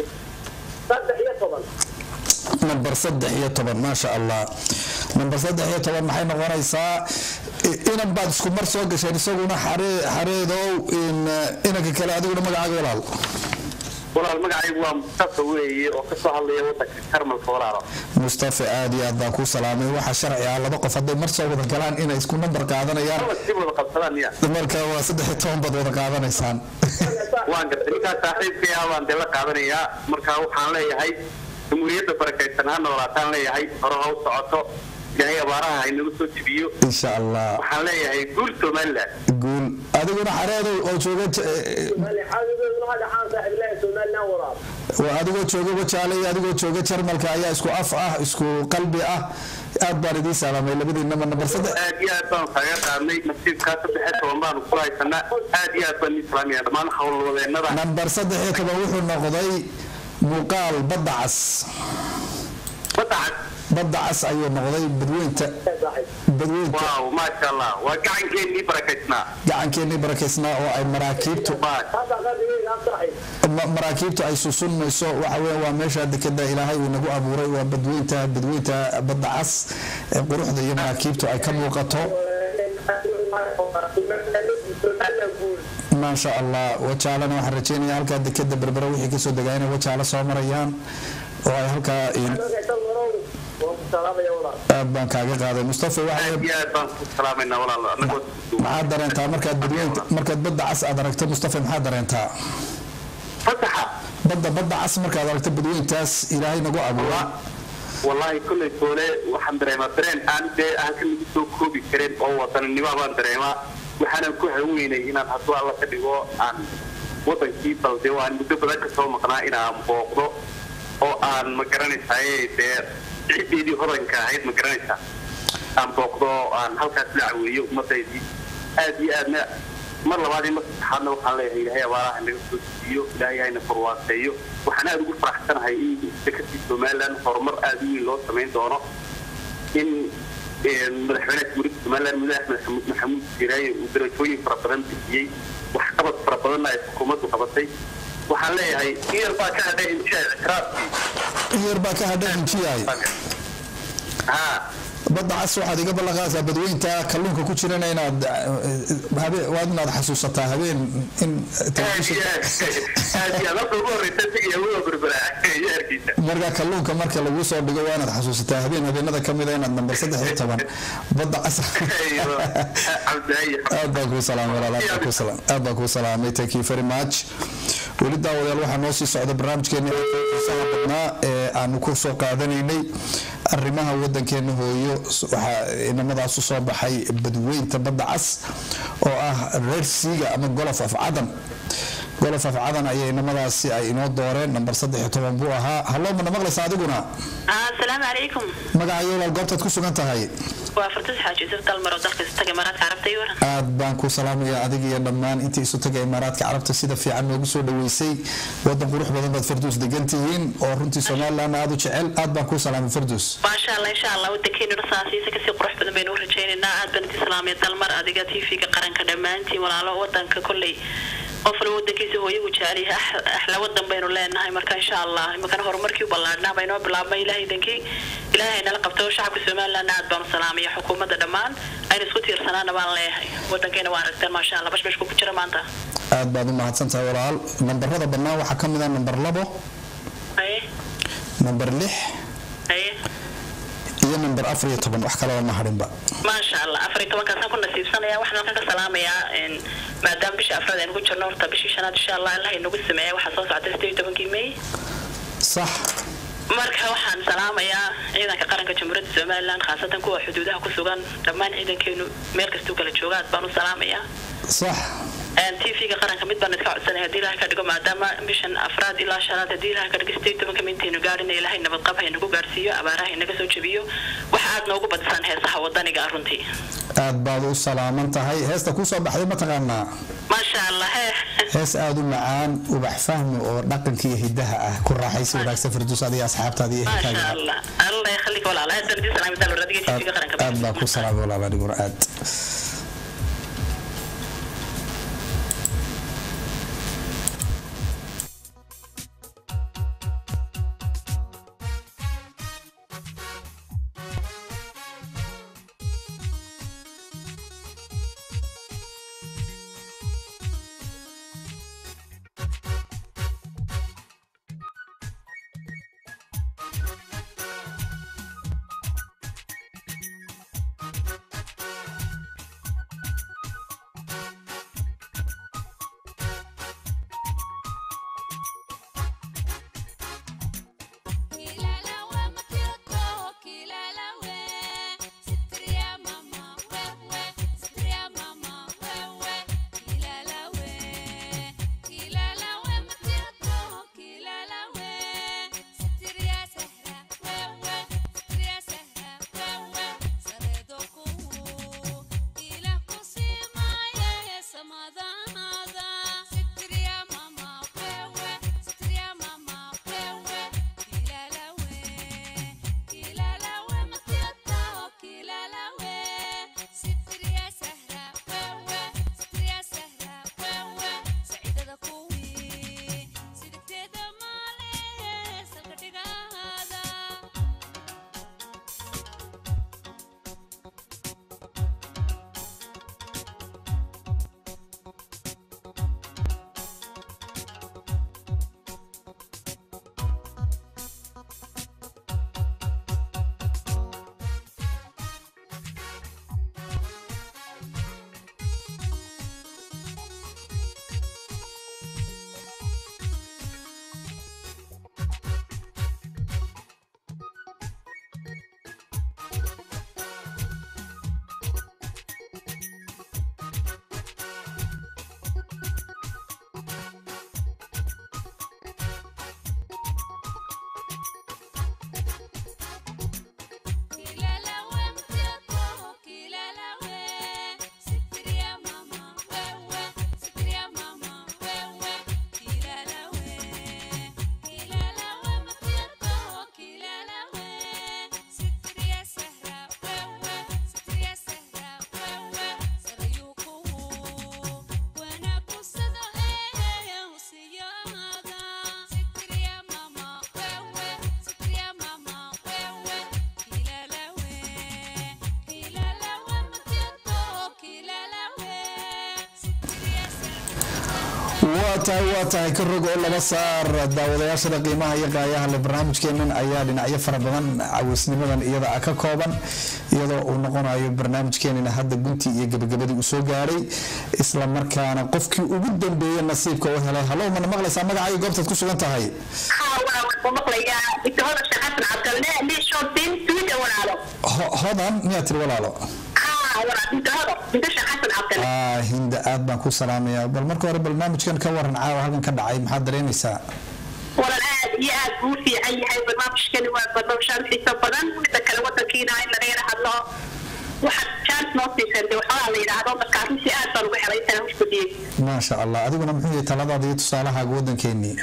nambar saddex iyo toban maasha allah nambar saddex iyo toban maxay noqonaysaa inan baad isku mar soo gasheen isaguna xareedow inanka kale adiguna magacaaga walaal walaal magacaygu waa mustafa weeye oo kasoo hadlaya wadanka karmalka walaalo mustafa aad iyo aad baan kuu salaamay waxaa sharci ah laba qof hadday mar soo wada galaan inay isku nambar qaadanayaan dib wada qabsadaan miya marka waa saddex iyo toban baad wada qaadanaysaan waan gartay ninkaas saaxiibkay ah baan dee la qaadanayaa marka waxaan leeyahay jamhuuriyadda barakaysan ha noolaataan leeyahay hore ha u socoto ilaahay abaaraha ha inagu soo jibiyo insha allah waxaan leeyahay guul somaliland guul adiguna xareedow oo jooga waa adigoo jooga wajaale iyo adigoo jooga jarmalka ayaa isku af ah isku qalbi ah aad baan idiin salaamay labadiinaba nambar saddex aad iyo aad baan kaga qaadnay nasiibkaa saddex iyo toban baanu ku haysanaa aad iyo aad baan islaamaya dhammaan howlwadeenada nambar saddex iyo toban wuxuu noqday muuqaal badda cas badda cas badda cas ayuu noqday badweynta badweynta waaw maasha allah waa gacankeennii barakaysnaa gacankeennii barakaysnaa oo ay maraakiibtu maraakiibtu ay susunmayso waxa weya waa meesha dekeda ilaahay uu nagu abuuray waa badweynta badweynta badda cas ee quruxda iyo maraakiibtu ay ka muuqato maasha allah wajaalana waxaan rajeynaya halkaa dekeda berbera wixii kasoo degaa inay wajaalo soo marayaan oo ay halkaa aad baan kaaga qaaday mustafa maxaad dareentaa markaad badweynta markaad badda cas aad aragto mustafa maxaad dareentaa badda badda cas markaad aragto badweyntaas ilaahay nagu abuuray wallaahi kolley toole waxaan dareemaa dareen aan dee halka lagu soo koobi karin oo wadaninimo baan dareemaa waxaanan ku haweynay inaan hadduu alla ka dhigo aan wadankii balde aan muddo badan ka soo maqnaa inaan booqdo oo aan ma garanaysaay dee ciideedii hodanka ahayd ma garanaysaa aan booqdo aan halkaas la caweeyo ummadaydii aad iyo aadna mar labaad iyo mar saddexaadna waxaan leeyahay ilaahay abaaraha naga soo siiyo ilaahay hayna farwaaseeyo waxaan aada ugu faraxsanahay in dekadii somaliland horumar aada u weyn loo samayn doono in madaxweynaha jamhuuriyadda somaliland mudane axmed maxamuud jiraaye uu darajooyin fara badan bixiyey waxqabad fara badanna ay xukuumaddu qabatay waxaan leeyahay iyar baa ka hadhay injiya ictiraafkii iyar baa ka hadhay injiyaay badda cas waxaad iga ballanqaadaysaa badweynta kalluunka ku jirana inaad waad inaad xasuusataa habeen in marka kalluunka marka lagu soo dhigo waa inaad xasuusataa habeen habeenada kamida inaad nambar saddex iyo toban badda cas aad baan kuu salaamay walaal aad baan kuu salaamay thank you very much weli daawadayaal waxaa noo sii socda barnaamijkeeni xiisaha badnaa ee aanu ku soo qaadanaynay arrimaha wadankeena hooyo waxaa inamadaas u soo baxay badweynta badda cas oo ah reer siiga ama golof af cadan golof afcadan ayay inamadaasi ay inoo dooreen nambar saddex iyo toban buu ahaa hallo mana maqlaysa adiguna asalaamu calaykum magacayo walaal goobtaad ku sugan tahay waa fartus xaaji yusuf dalmar oo dalka istaga imaaraadka carabta iyo waran aad baan ku salaamaya adiga iyo dhammaan intii isu taga imaaraadka carabta sida fiican noogu soo dhaweysay wadan qurux badan baad farduus degan tihiin oo runtii somalilan aad u jecel aad baan ku salaamay farduus maasha allah insha allah wadankeenu saasiisa kasii qurux badan baynu u rajaynaynaa aad baan idin salaamaya dalmar adiga tv-ga qaranka dhammaantiin walaalo wadanka kolley qof walba wadankiisa hooyagu jecelyahay axla wadan baynu leenahay marka insha allah imakana horumarkii u ballaadhnaa baynoo bilaabmay ilahay idankii ilaahay nala qabto shacabka somaliland aad baanu salaamaya xukuumadda dhammaan aynu isku tiirsanaana baan leeyahay wadankeena waa aragteen maasha allah bashbashku ku jira maanta aad baad u mahadsan tahay walaal nambarada bannaan waxaa ka mid ah nambar labo haye nambar lix haye iyo nambar afar iyo toban wax kalaba ma hadhinba maasha allah afar iyo tobankaasaan ku nasiibsanaya waxaan halkan ka salaamayaa een, maadaama bisha afraad aynu ku jirno horta bishii shanaad insha allah allah inagu sameeya waxaa soo socda sideed iyo tobankii may sax marka waxaan salaamayaa ciidanka qaranka jamhuuriyadda somaliland khaasatan kuwa xuduudaha ku sugan dhammaan ciidankeenu meel kastuu kala jooga aad baan u salaamayaa sax tv-ga qaranka mid baan idka codsanaya haddii ilahay ka dhigo maadaama bishan afraad ilaa shanaad haddii ilahay ka dhigo sideed iyo tobanka mintaynu gaadhina ilaahay nabadqab haynagu gaarsiiyo abaaraha inaga soo jebiyo waxa aad noogu badisaan heesaha wadaniga ah runtii aad baad u salaaman tahay heesta kuu soo baxday mataqaanaa maasha allah he hees aad u macaan ubax fahmi oo dhaqanka iyo hidaha ah ku raaxaysi wanaagsan farduus adiga asxaabtaada iyo maasha ehelkaaga allah allah yakhalik walaal aad baan idin salaamay dalwar adiga tv-ga qaranka aad baan ku salaamay walaal adiguna aad waa tahay waa tahay ka rog oo laba saar daawadayaashada qiimaha iyo qaayaha le barnaamijkeenan ayaa dhinacyo fara badan cawisnimadan iyada ah ka kooban iyadoo uu noqonayo barnaamijkeenana hadda guntii iyo gabagabadii uu soo gaadhay isla markaana qofkii ugu dambeeye nasiibka u helay hallow mana maqlaysaa magacaayo goobtaad ku sugan tahay Ho- hodan miyaa tiri walaalo Ah, hinda aad baan ku salaamayaa bal marka hore barnaamijkan ka waran caawa halkan ka dhacay maxaad dareemaysaa walan aad iyo aad buu u fiican yahay barnaamijkani waa barnaamijaan xiiso badan mida kale wadankiina in laga yara hadlo waxaad chance noo siiseen de waxoogaa la yidhaahdo marka arrintii aad baan uga helay intaan husbadiyey maasha allah adiguna muxuu yahay taladaada iyo tusaalahaaga wadankeenii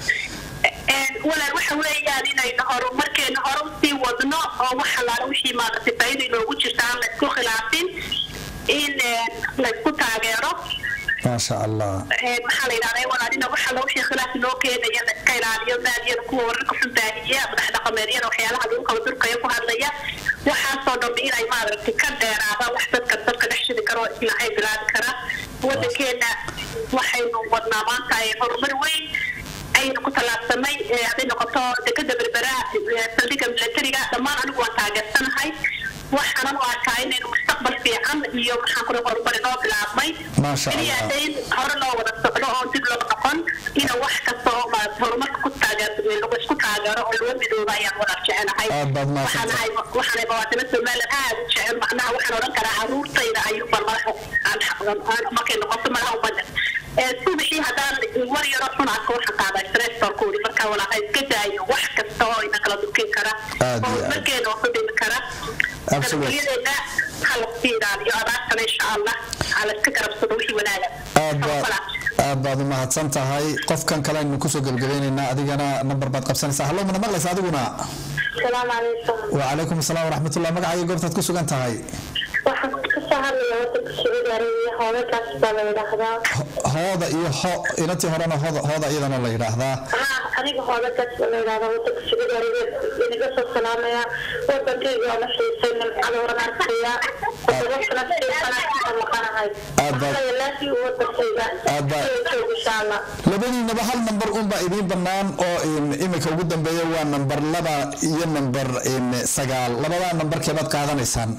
walaal waxa weeyaan inaynu horumarkeena hore usii wadno oo wax alaala wixii maaragtay faa'iida inoogu jirta aan laysku khilaafin in laysku taageero maasha allah maxaa la yidhahdaa walaalina wax alla wixii khilaaf inoo keenaya la iska ilaaliyo naadiyada kuwa wararka xun baahiya madax dhaqameedyada waxyaalaha lagu kala durkaya ku hadlaya waxaasoo dhan inay maaragtay ka dheeraadaan wax dadka dadka dhex shidi karo isla ay bilaabi kara wadankeena waxaynu wadnaa maanta ee horumar weyn aynu ku tallaabsanay hadday noqoto dekada berbera saldhigga milatariga dhammaan anigu waan taageersanahay waxaanan u arkaa inaynu mustaqbal fiican iyo maxaan kula horumar inoo bilaabmay Maasha keliya Allah. hadday hore loo wada socdo oo dib loo noqon ina wax kasta oo maarata horumarka ku taageer lagu isku taageero oo laga midooba ayaan wada jecelahay Aad baad mahadsan waxaan ahay waxaan muwaadiniin Soomaaliland aad u jecel macnaha waxaan oran karaa caruurtayda ayuu bal madaxa aan aan markay noqoto madaxa umada ee subaxii haddaan war yaro xun arko waxaan qaadaa stress baan ku wuri marka walaaha iska daayo wax kasta oo ina kala durkin kara Aad iyo oo aad. markeena oo dhimi kara Absolutely. nabadgelyadeena ha la sii ilaaliyo abaartana insha allah ha la iska garabsado wixii wanaaga aad baad aad baad u mahadsan tahay qofkan kale aynu kusoo gebgabaynaynaa adigana nambar baad qabsanaysaa hallo mana maqlaysa adiguna salaamu calaykum wacalaykum asalaam waraxmatullah magacaaga goobtaad ku sugan tahay waxaan kasoo hadlaya wadanka sacuudi arabiya hoolalkaas baa la yidhaahdaa hooda iyo ho inantii horena hooda hooda iyadana la yidhaahdaa haa aniga hoolalkaas baa la yidhahdaa wadanka sacuudi arabiya inaga soo salaamaya wadankayga waa la xiisay nimcada waran arkaya todoba sano xiisana maqanahay Aad baad- waxaa laafii wadankayga Aad baad- iyo joog insha allah labadiinaba hal nambar unbaa idiin bannaan oo in- imika ugu dambeeya waa nambar laba iyo nambar in, sagaal labadaa nambarkeebaad qaadanaysaan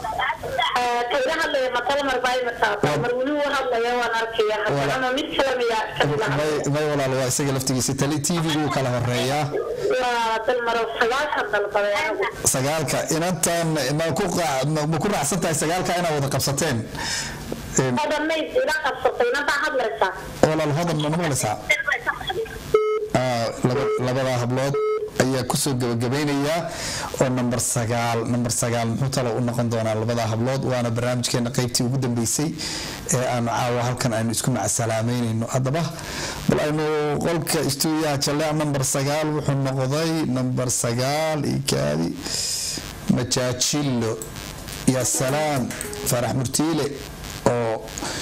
kaga hadlaya matala marbaa imataa mar weli uu hadlaya waan arkaya haddana mid kale miyaa kamid ah may may walaal waa isaga laftigiisa tali tv-gu wuu kala horeeyaa waa dal maro sagaashan dalbaday anigu sagaalka inantan ma ku qaa- ma ma ku raacsan tahay sagaalka inaad wada qabsateen Een, hodamayd ila qabsatay inantaa hadlaysaa walaal hodan ma maqlaysaa Ah, laba- labadaa hablood ayaa kusoo gabagabaynayaa oo nambar sagaal nambar sagaal muxuu talo u noqon doonaa labadaa hablood waana barnaamijkeena qaybtii ugu dambeysay ee aanu caawa halkan aynu isku macasalaameynayno haddaba bal aynu qolka istuudiyaha jallea nambar sagaal wuxuu noqday nambar sagaal ikaadi majaajilo ya salaam farax murtiile oo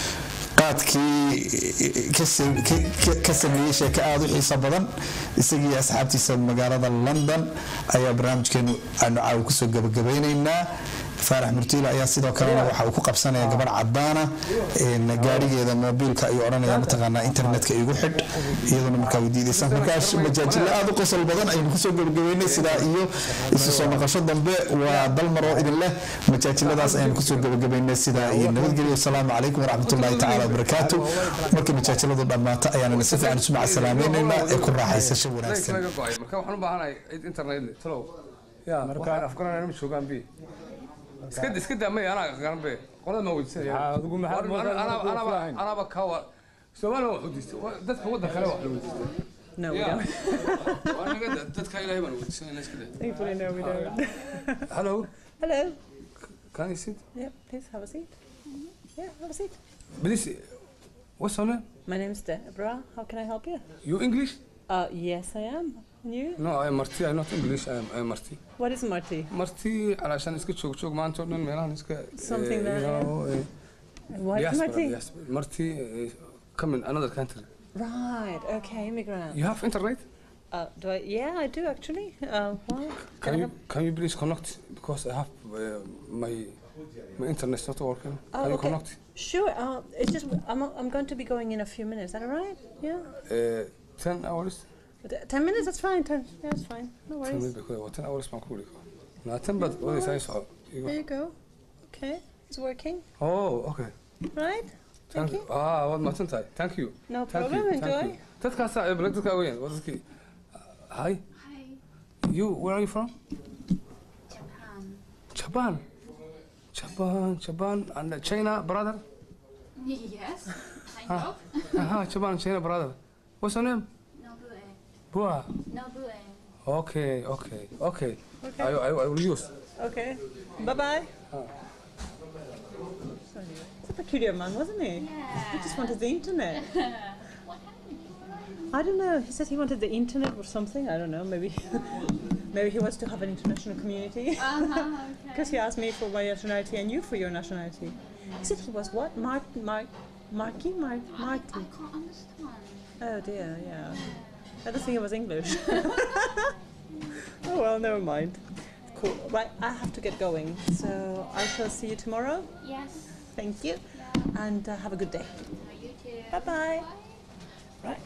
qaadkii ka sam- ka- ka- ka sameeyey sheeko aada u xiiso badan isagii asxaabtiisa magaalada london ayaa barnaamijkeenu aanu caawa kusoo gabagabaynaynaa faarax murtiile ayaa sidoo kalena waxa uu ku qabsanaya gabadh cadaana een, gaarigeeda moobiilka ayuu odhanaya mataqaanaa internetka igu xidh iyaduna markaa weydiidaysan markaas majaajilo aada u qosol badan aynu kusoo gabagabaynay sidaa iyo isu soo noqosho dambe waa dalmar oo idin leh majaajiladaas aynu kusoo gabagabaynay sidaa iyo nabadgelyo asalaamu calaykum waraxmatullaahi tacaala wabarakaatu markay majaajiladu dhammaato ayaanana si fiican isu macasalaamaynaynaa ee ku raaxaysasho wanaagsan laga go'ay marka waxaan u baahanahay cid internet leh talow ya waxaan afgaranayna ma joogaan bi iska iska daa may anaa garan be qolada ma weydiisanaya adigu maxaad War- moodaa anaa- inaan anaba kulahayn? anaba ka wa Soomaaliya wax weydiistay Wa- dadka waddan kale wax la weydiistay No, we Ya. don't. Waa naga da- dadka ilaahay baan weydiisanayna iska daa Thankfully, no, we don't. hello Hello. can you sit Yep, please have a seat. Yeah, have a seat. please what's your name My name's Deborah. How can I help you? you English Uh, yes, I am. And you? no I am Marti I not English I am I am Marti What is Marty? Marti علشان iska joog joog maanta oo dhan meelahan iska Something eh, you that- know, eh, What is diaspora, Marty? diaspora. Marti eh, come in another country Right. Okay, immigrant. you have internet Uh, do I? Yeah, I do actually. Uh, well, Can you can you please connect because I have uh, my my internet's not working. Oh, can you okay. connect? Sure. Uh, it's just I'm I'm going to be going in a few minutes. Is that all right? Yeah. Uh, ten hours. T- Ten minutes. That's fine. Ten. Yeah, that's fine. No Ten worries. minutes because what ten hours baan ku wuri Na ten bad what is I saw. There you go. Okay, it's working. Oh, okay. Right. Thank you. Ah, what my tahay. Thank you. No Thank problem, you, thank enjoy. you. Dadkaas ay bal dadka weyn. What is ki? Hi. You where are you from? Japan. Japan, Japan, and uh, China, brother. Yes, kind Ah. of. Uh-huh, Japan, China, brother. What's your name? Nobue. Bua. Nobue. Okay, okay, okay. Okay. I, I, I will use. Okay. Bye bye. He's a peculiar man, wasn't he? He just wanted the internet. what happened? I don't know. He said he wanted the internet or something. I don't know. Maybe, maybe he wants to have an international community. Uh-huh, Because he asked me for my nationality and you for your nationality. He said he was what? Mark, Mark, Marky, Mark, Marty. I can't understand. Oh dear, yeah. I don't think it was English. oh well, never mind. Cool. Right, I have to get going. So I shall see you tomorrow. Yes. Thank you. And uh, have a good day. You too. Bye bye. Right.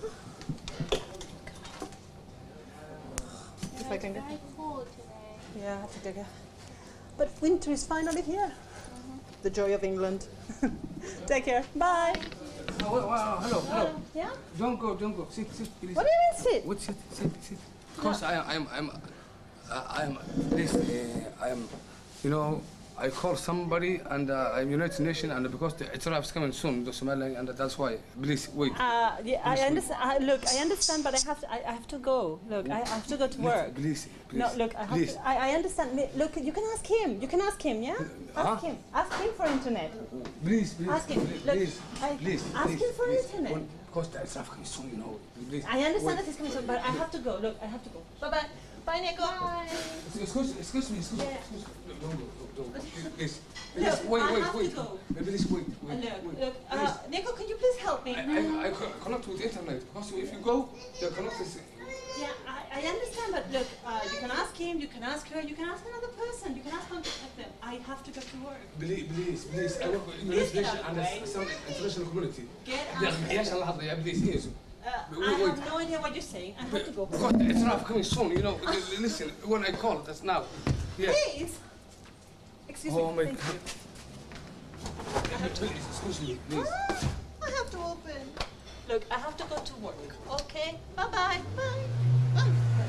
If I can get. Very cold today. Yeah, I have to dig a. But winter is finally here. The joy of England. Take care. Bye. Oh, wait, wow, hello, hello. Yeah? Don't go, don't go. Sit, sit, please. What do you mean sit? What sit, sit, sit. Because I, I'm, I'm, uh, I'm, please, uh, I'm, you know, I call somebody and uh, I'm United Nations and because the Itiraf is coming soon, the Somaliland, and that's why. Please wait. Uh, yeah, I Please wait. understand. I, look, I understand, but I have to. I, I have to go. Look, I, I have to go to work. Please, please. No, look, I have please. to. I, I understand. Me- Look, you can ask him. You can ask him. Yeah. Ask Huh? him. Ask him for internet. Please, please, Ask him. please, Look, please, I- please, ask please, him for please. internet. One- Because the Itiraf coming soon, you know. Please. I understand Wait. that he's coming soon, but I have to go. Look, I have to go. Bye bye. Bye, Nico. Bye. Excuse, excuse me, excuse me, Yeah. excuse me. No, don't go, don't go. Please, Look, please, wait, I wait, have to wait. go. Please wait, Uh, wait, Look, wait. look. Please. Uh, Nico, can you please help me? I, I, I co- connect with internet because if you go, the connect is. Yeah, I, I understand, but look, uh, you can ask him, you can ask her, you can ask another person, you can ask one of them. I have to go to work. Please, please, please. I work with Please English get nation out and of the way. some international community. Get Yeah, out. yes, Allah have the please, yes. Uh, Wait, I wait. have no idea what you're saying. I have to go. Because it's not coming soon, you know. Listen, when I call, that's now. Yeah. Please. Excuse Oh me. my thank God. you. Please, excuse me, please. I have to open. Look, I have to go to work. Okay. Bye bye. Bye.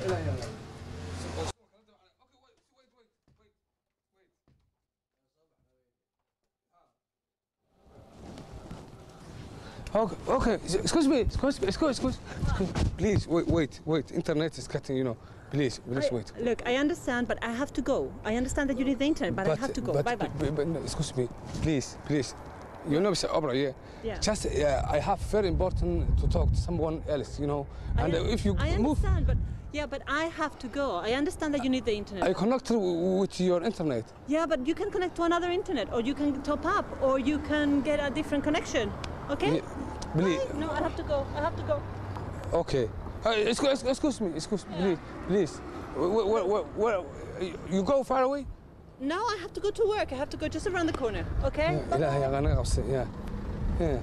Okay, okay. Excuse me, excuse me, excuse, excuse, excuse. Please, wait, wait, wait. Internet is cutting, you know. Please, please I- wait. Look, I understand, but I have to go. I understand that you need the internet, but, I have to go. But, bye bye. but- but no, excuse me, please, please. You know, Mr. Obra, yeah? Yeah. Just, uh, I have very important to talk to someone else, you know. And I, uh, if you I move, understand, but yeah, but I have to go. I understand that you need the internet. I connect w- with your internet. Yeah, but you can connect to another internet, or you can top up, or you can get a different connection. Okay? Yeah, Please, No, I have to go. I have to go. okay. Uh, excuse, excuse me, excuse me, please, please. Where, where, where, where, you go far away? No, I have to go to work. I have to go just around the corner. Okay? Yeah, إلهي أنا قصي yeah. Yeah.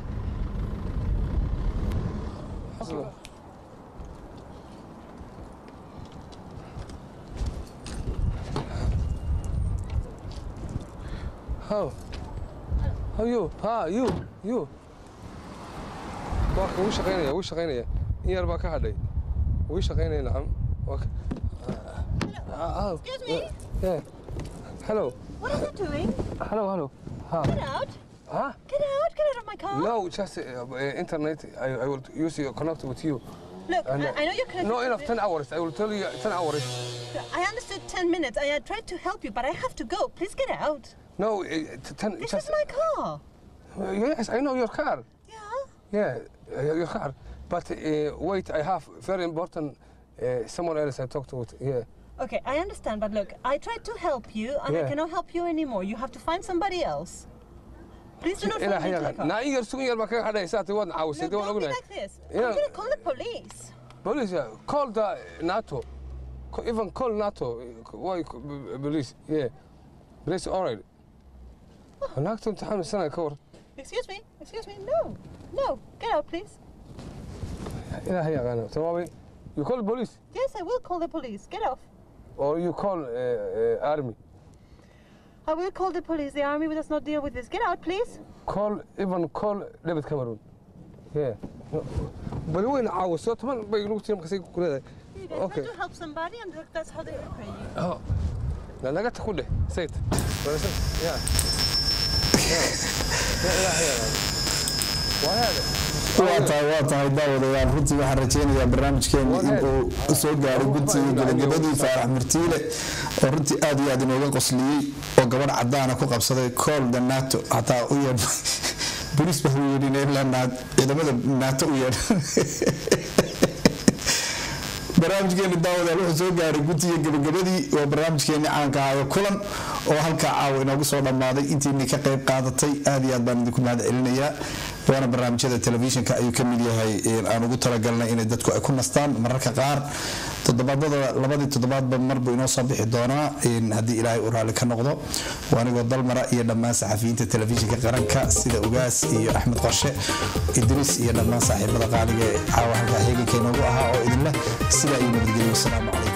How? How you? Ha, you, you. Waa ka wuu shaqaynaya, wuu shaqaynaya. In yar baa ka hadhay. Wuu shaqaynaya nacam. Waa ka- Ah, ah, Excuse me? Yeah. Hello. What are you doing? Hello, hello. Ha. Get out. Huh? Get out. Get out of my car. No, just uh, uh, internet. I, I will use your connect with you. Look, And, I, uh, I know you're connected. No, to enough. the- Ten hours. I will tell you. Ten hours. I understood 10 minutes. I had tried to help you, but I have to go. Please get out. No, uh, t- ten. This just, is my car. Uh, yes, I know your car. Yeah? Yeah, uh, your car. But uh, wait, I have very important. Uh, someone else I talked with. Yeah. Okay, I understand, but look, I tried to help you, and I Yeah. cannot help you anymore. You have to find somebody else. Please do not إلى fall into the حياة car. naa in yar sugan yar baa kaga hadhay saati waad caawisay Look, dee waan don't be ognahay like this. Yeah. I'm going to call the police. police yeah. call the NATO Co- even call NATO why co- b- police yeah police all right naagtu imtixaan sana ka war Excuse me, excuse me. No, no, get out, please. ilaahay yaqaana tawaabay you call police Yes, I will call the police. Get off. or you call uh, uh, army I will call the police. The army does not deal with this. Get out, please. call even call David Cameron yeah No. bali wayna caawiso toban bay lagu tiim kasay ku leedahay You guys okay try to help somebody, and look, that's how they repay you. oh لا naga ta ku dheh sayt ya ya ilaahay waa hada waa tahay waa tahay daawadayaal runtii waxaan rajaynayaa barnaamijkeena in uu soo gaaro guntigii gabagabadii faarax murtiile oo runtii aad iyo aad inooga qosliyey oo gabadh cadaana ku qabsaday kool da nato hataa u yeedh bolis baa u yeedhin ilaa ciidamada nato u yeedh barnaamijkeeni daawadayaal wuxuu soo gaaray guntiga gabagabadii waa barnaamijkeeni caanka ahayo kulan oo halkaa caawa inoogu soo dhammaaday intiinii ka qayb qaadatay aad iyo aad baan idinku mahad celinayaa waana barnaamijyada telefishinka ayuu ka mid yahay aan ugu talagalnay inay dadku ay ku nastaan mararka qaar toddobaadada labadii toddobaadba marbu inoo soo bixi doonaa haddii ilaahay uu raalli ka noqdo waa anigoo dalmara iyo dhammaan saxafiyiinta telefishinka qaranka sida ugaas iyo axmed qorshe idriis iyo dhammaan saaxiibada qaaliga ee caawa halkaa heeganka inoogu ahaa oo idinleh sidaa iyo nabadgelyo wasalaamu calaykum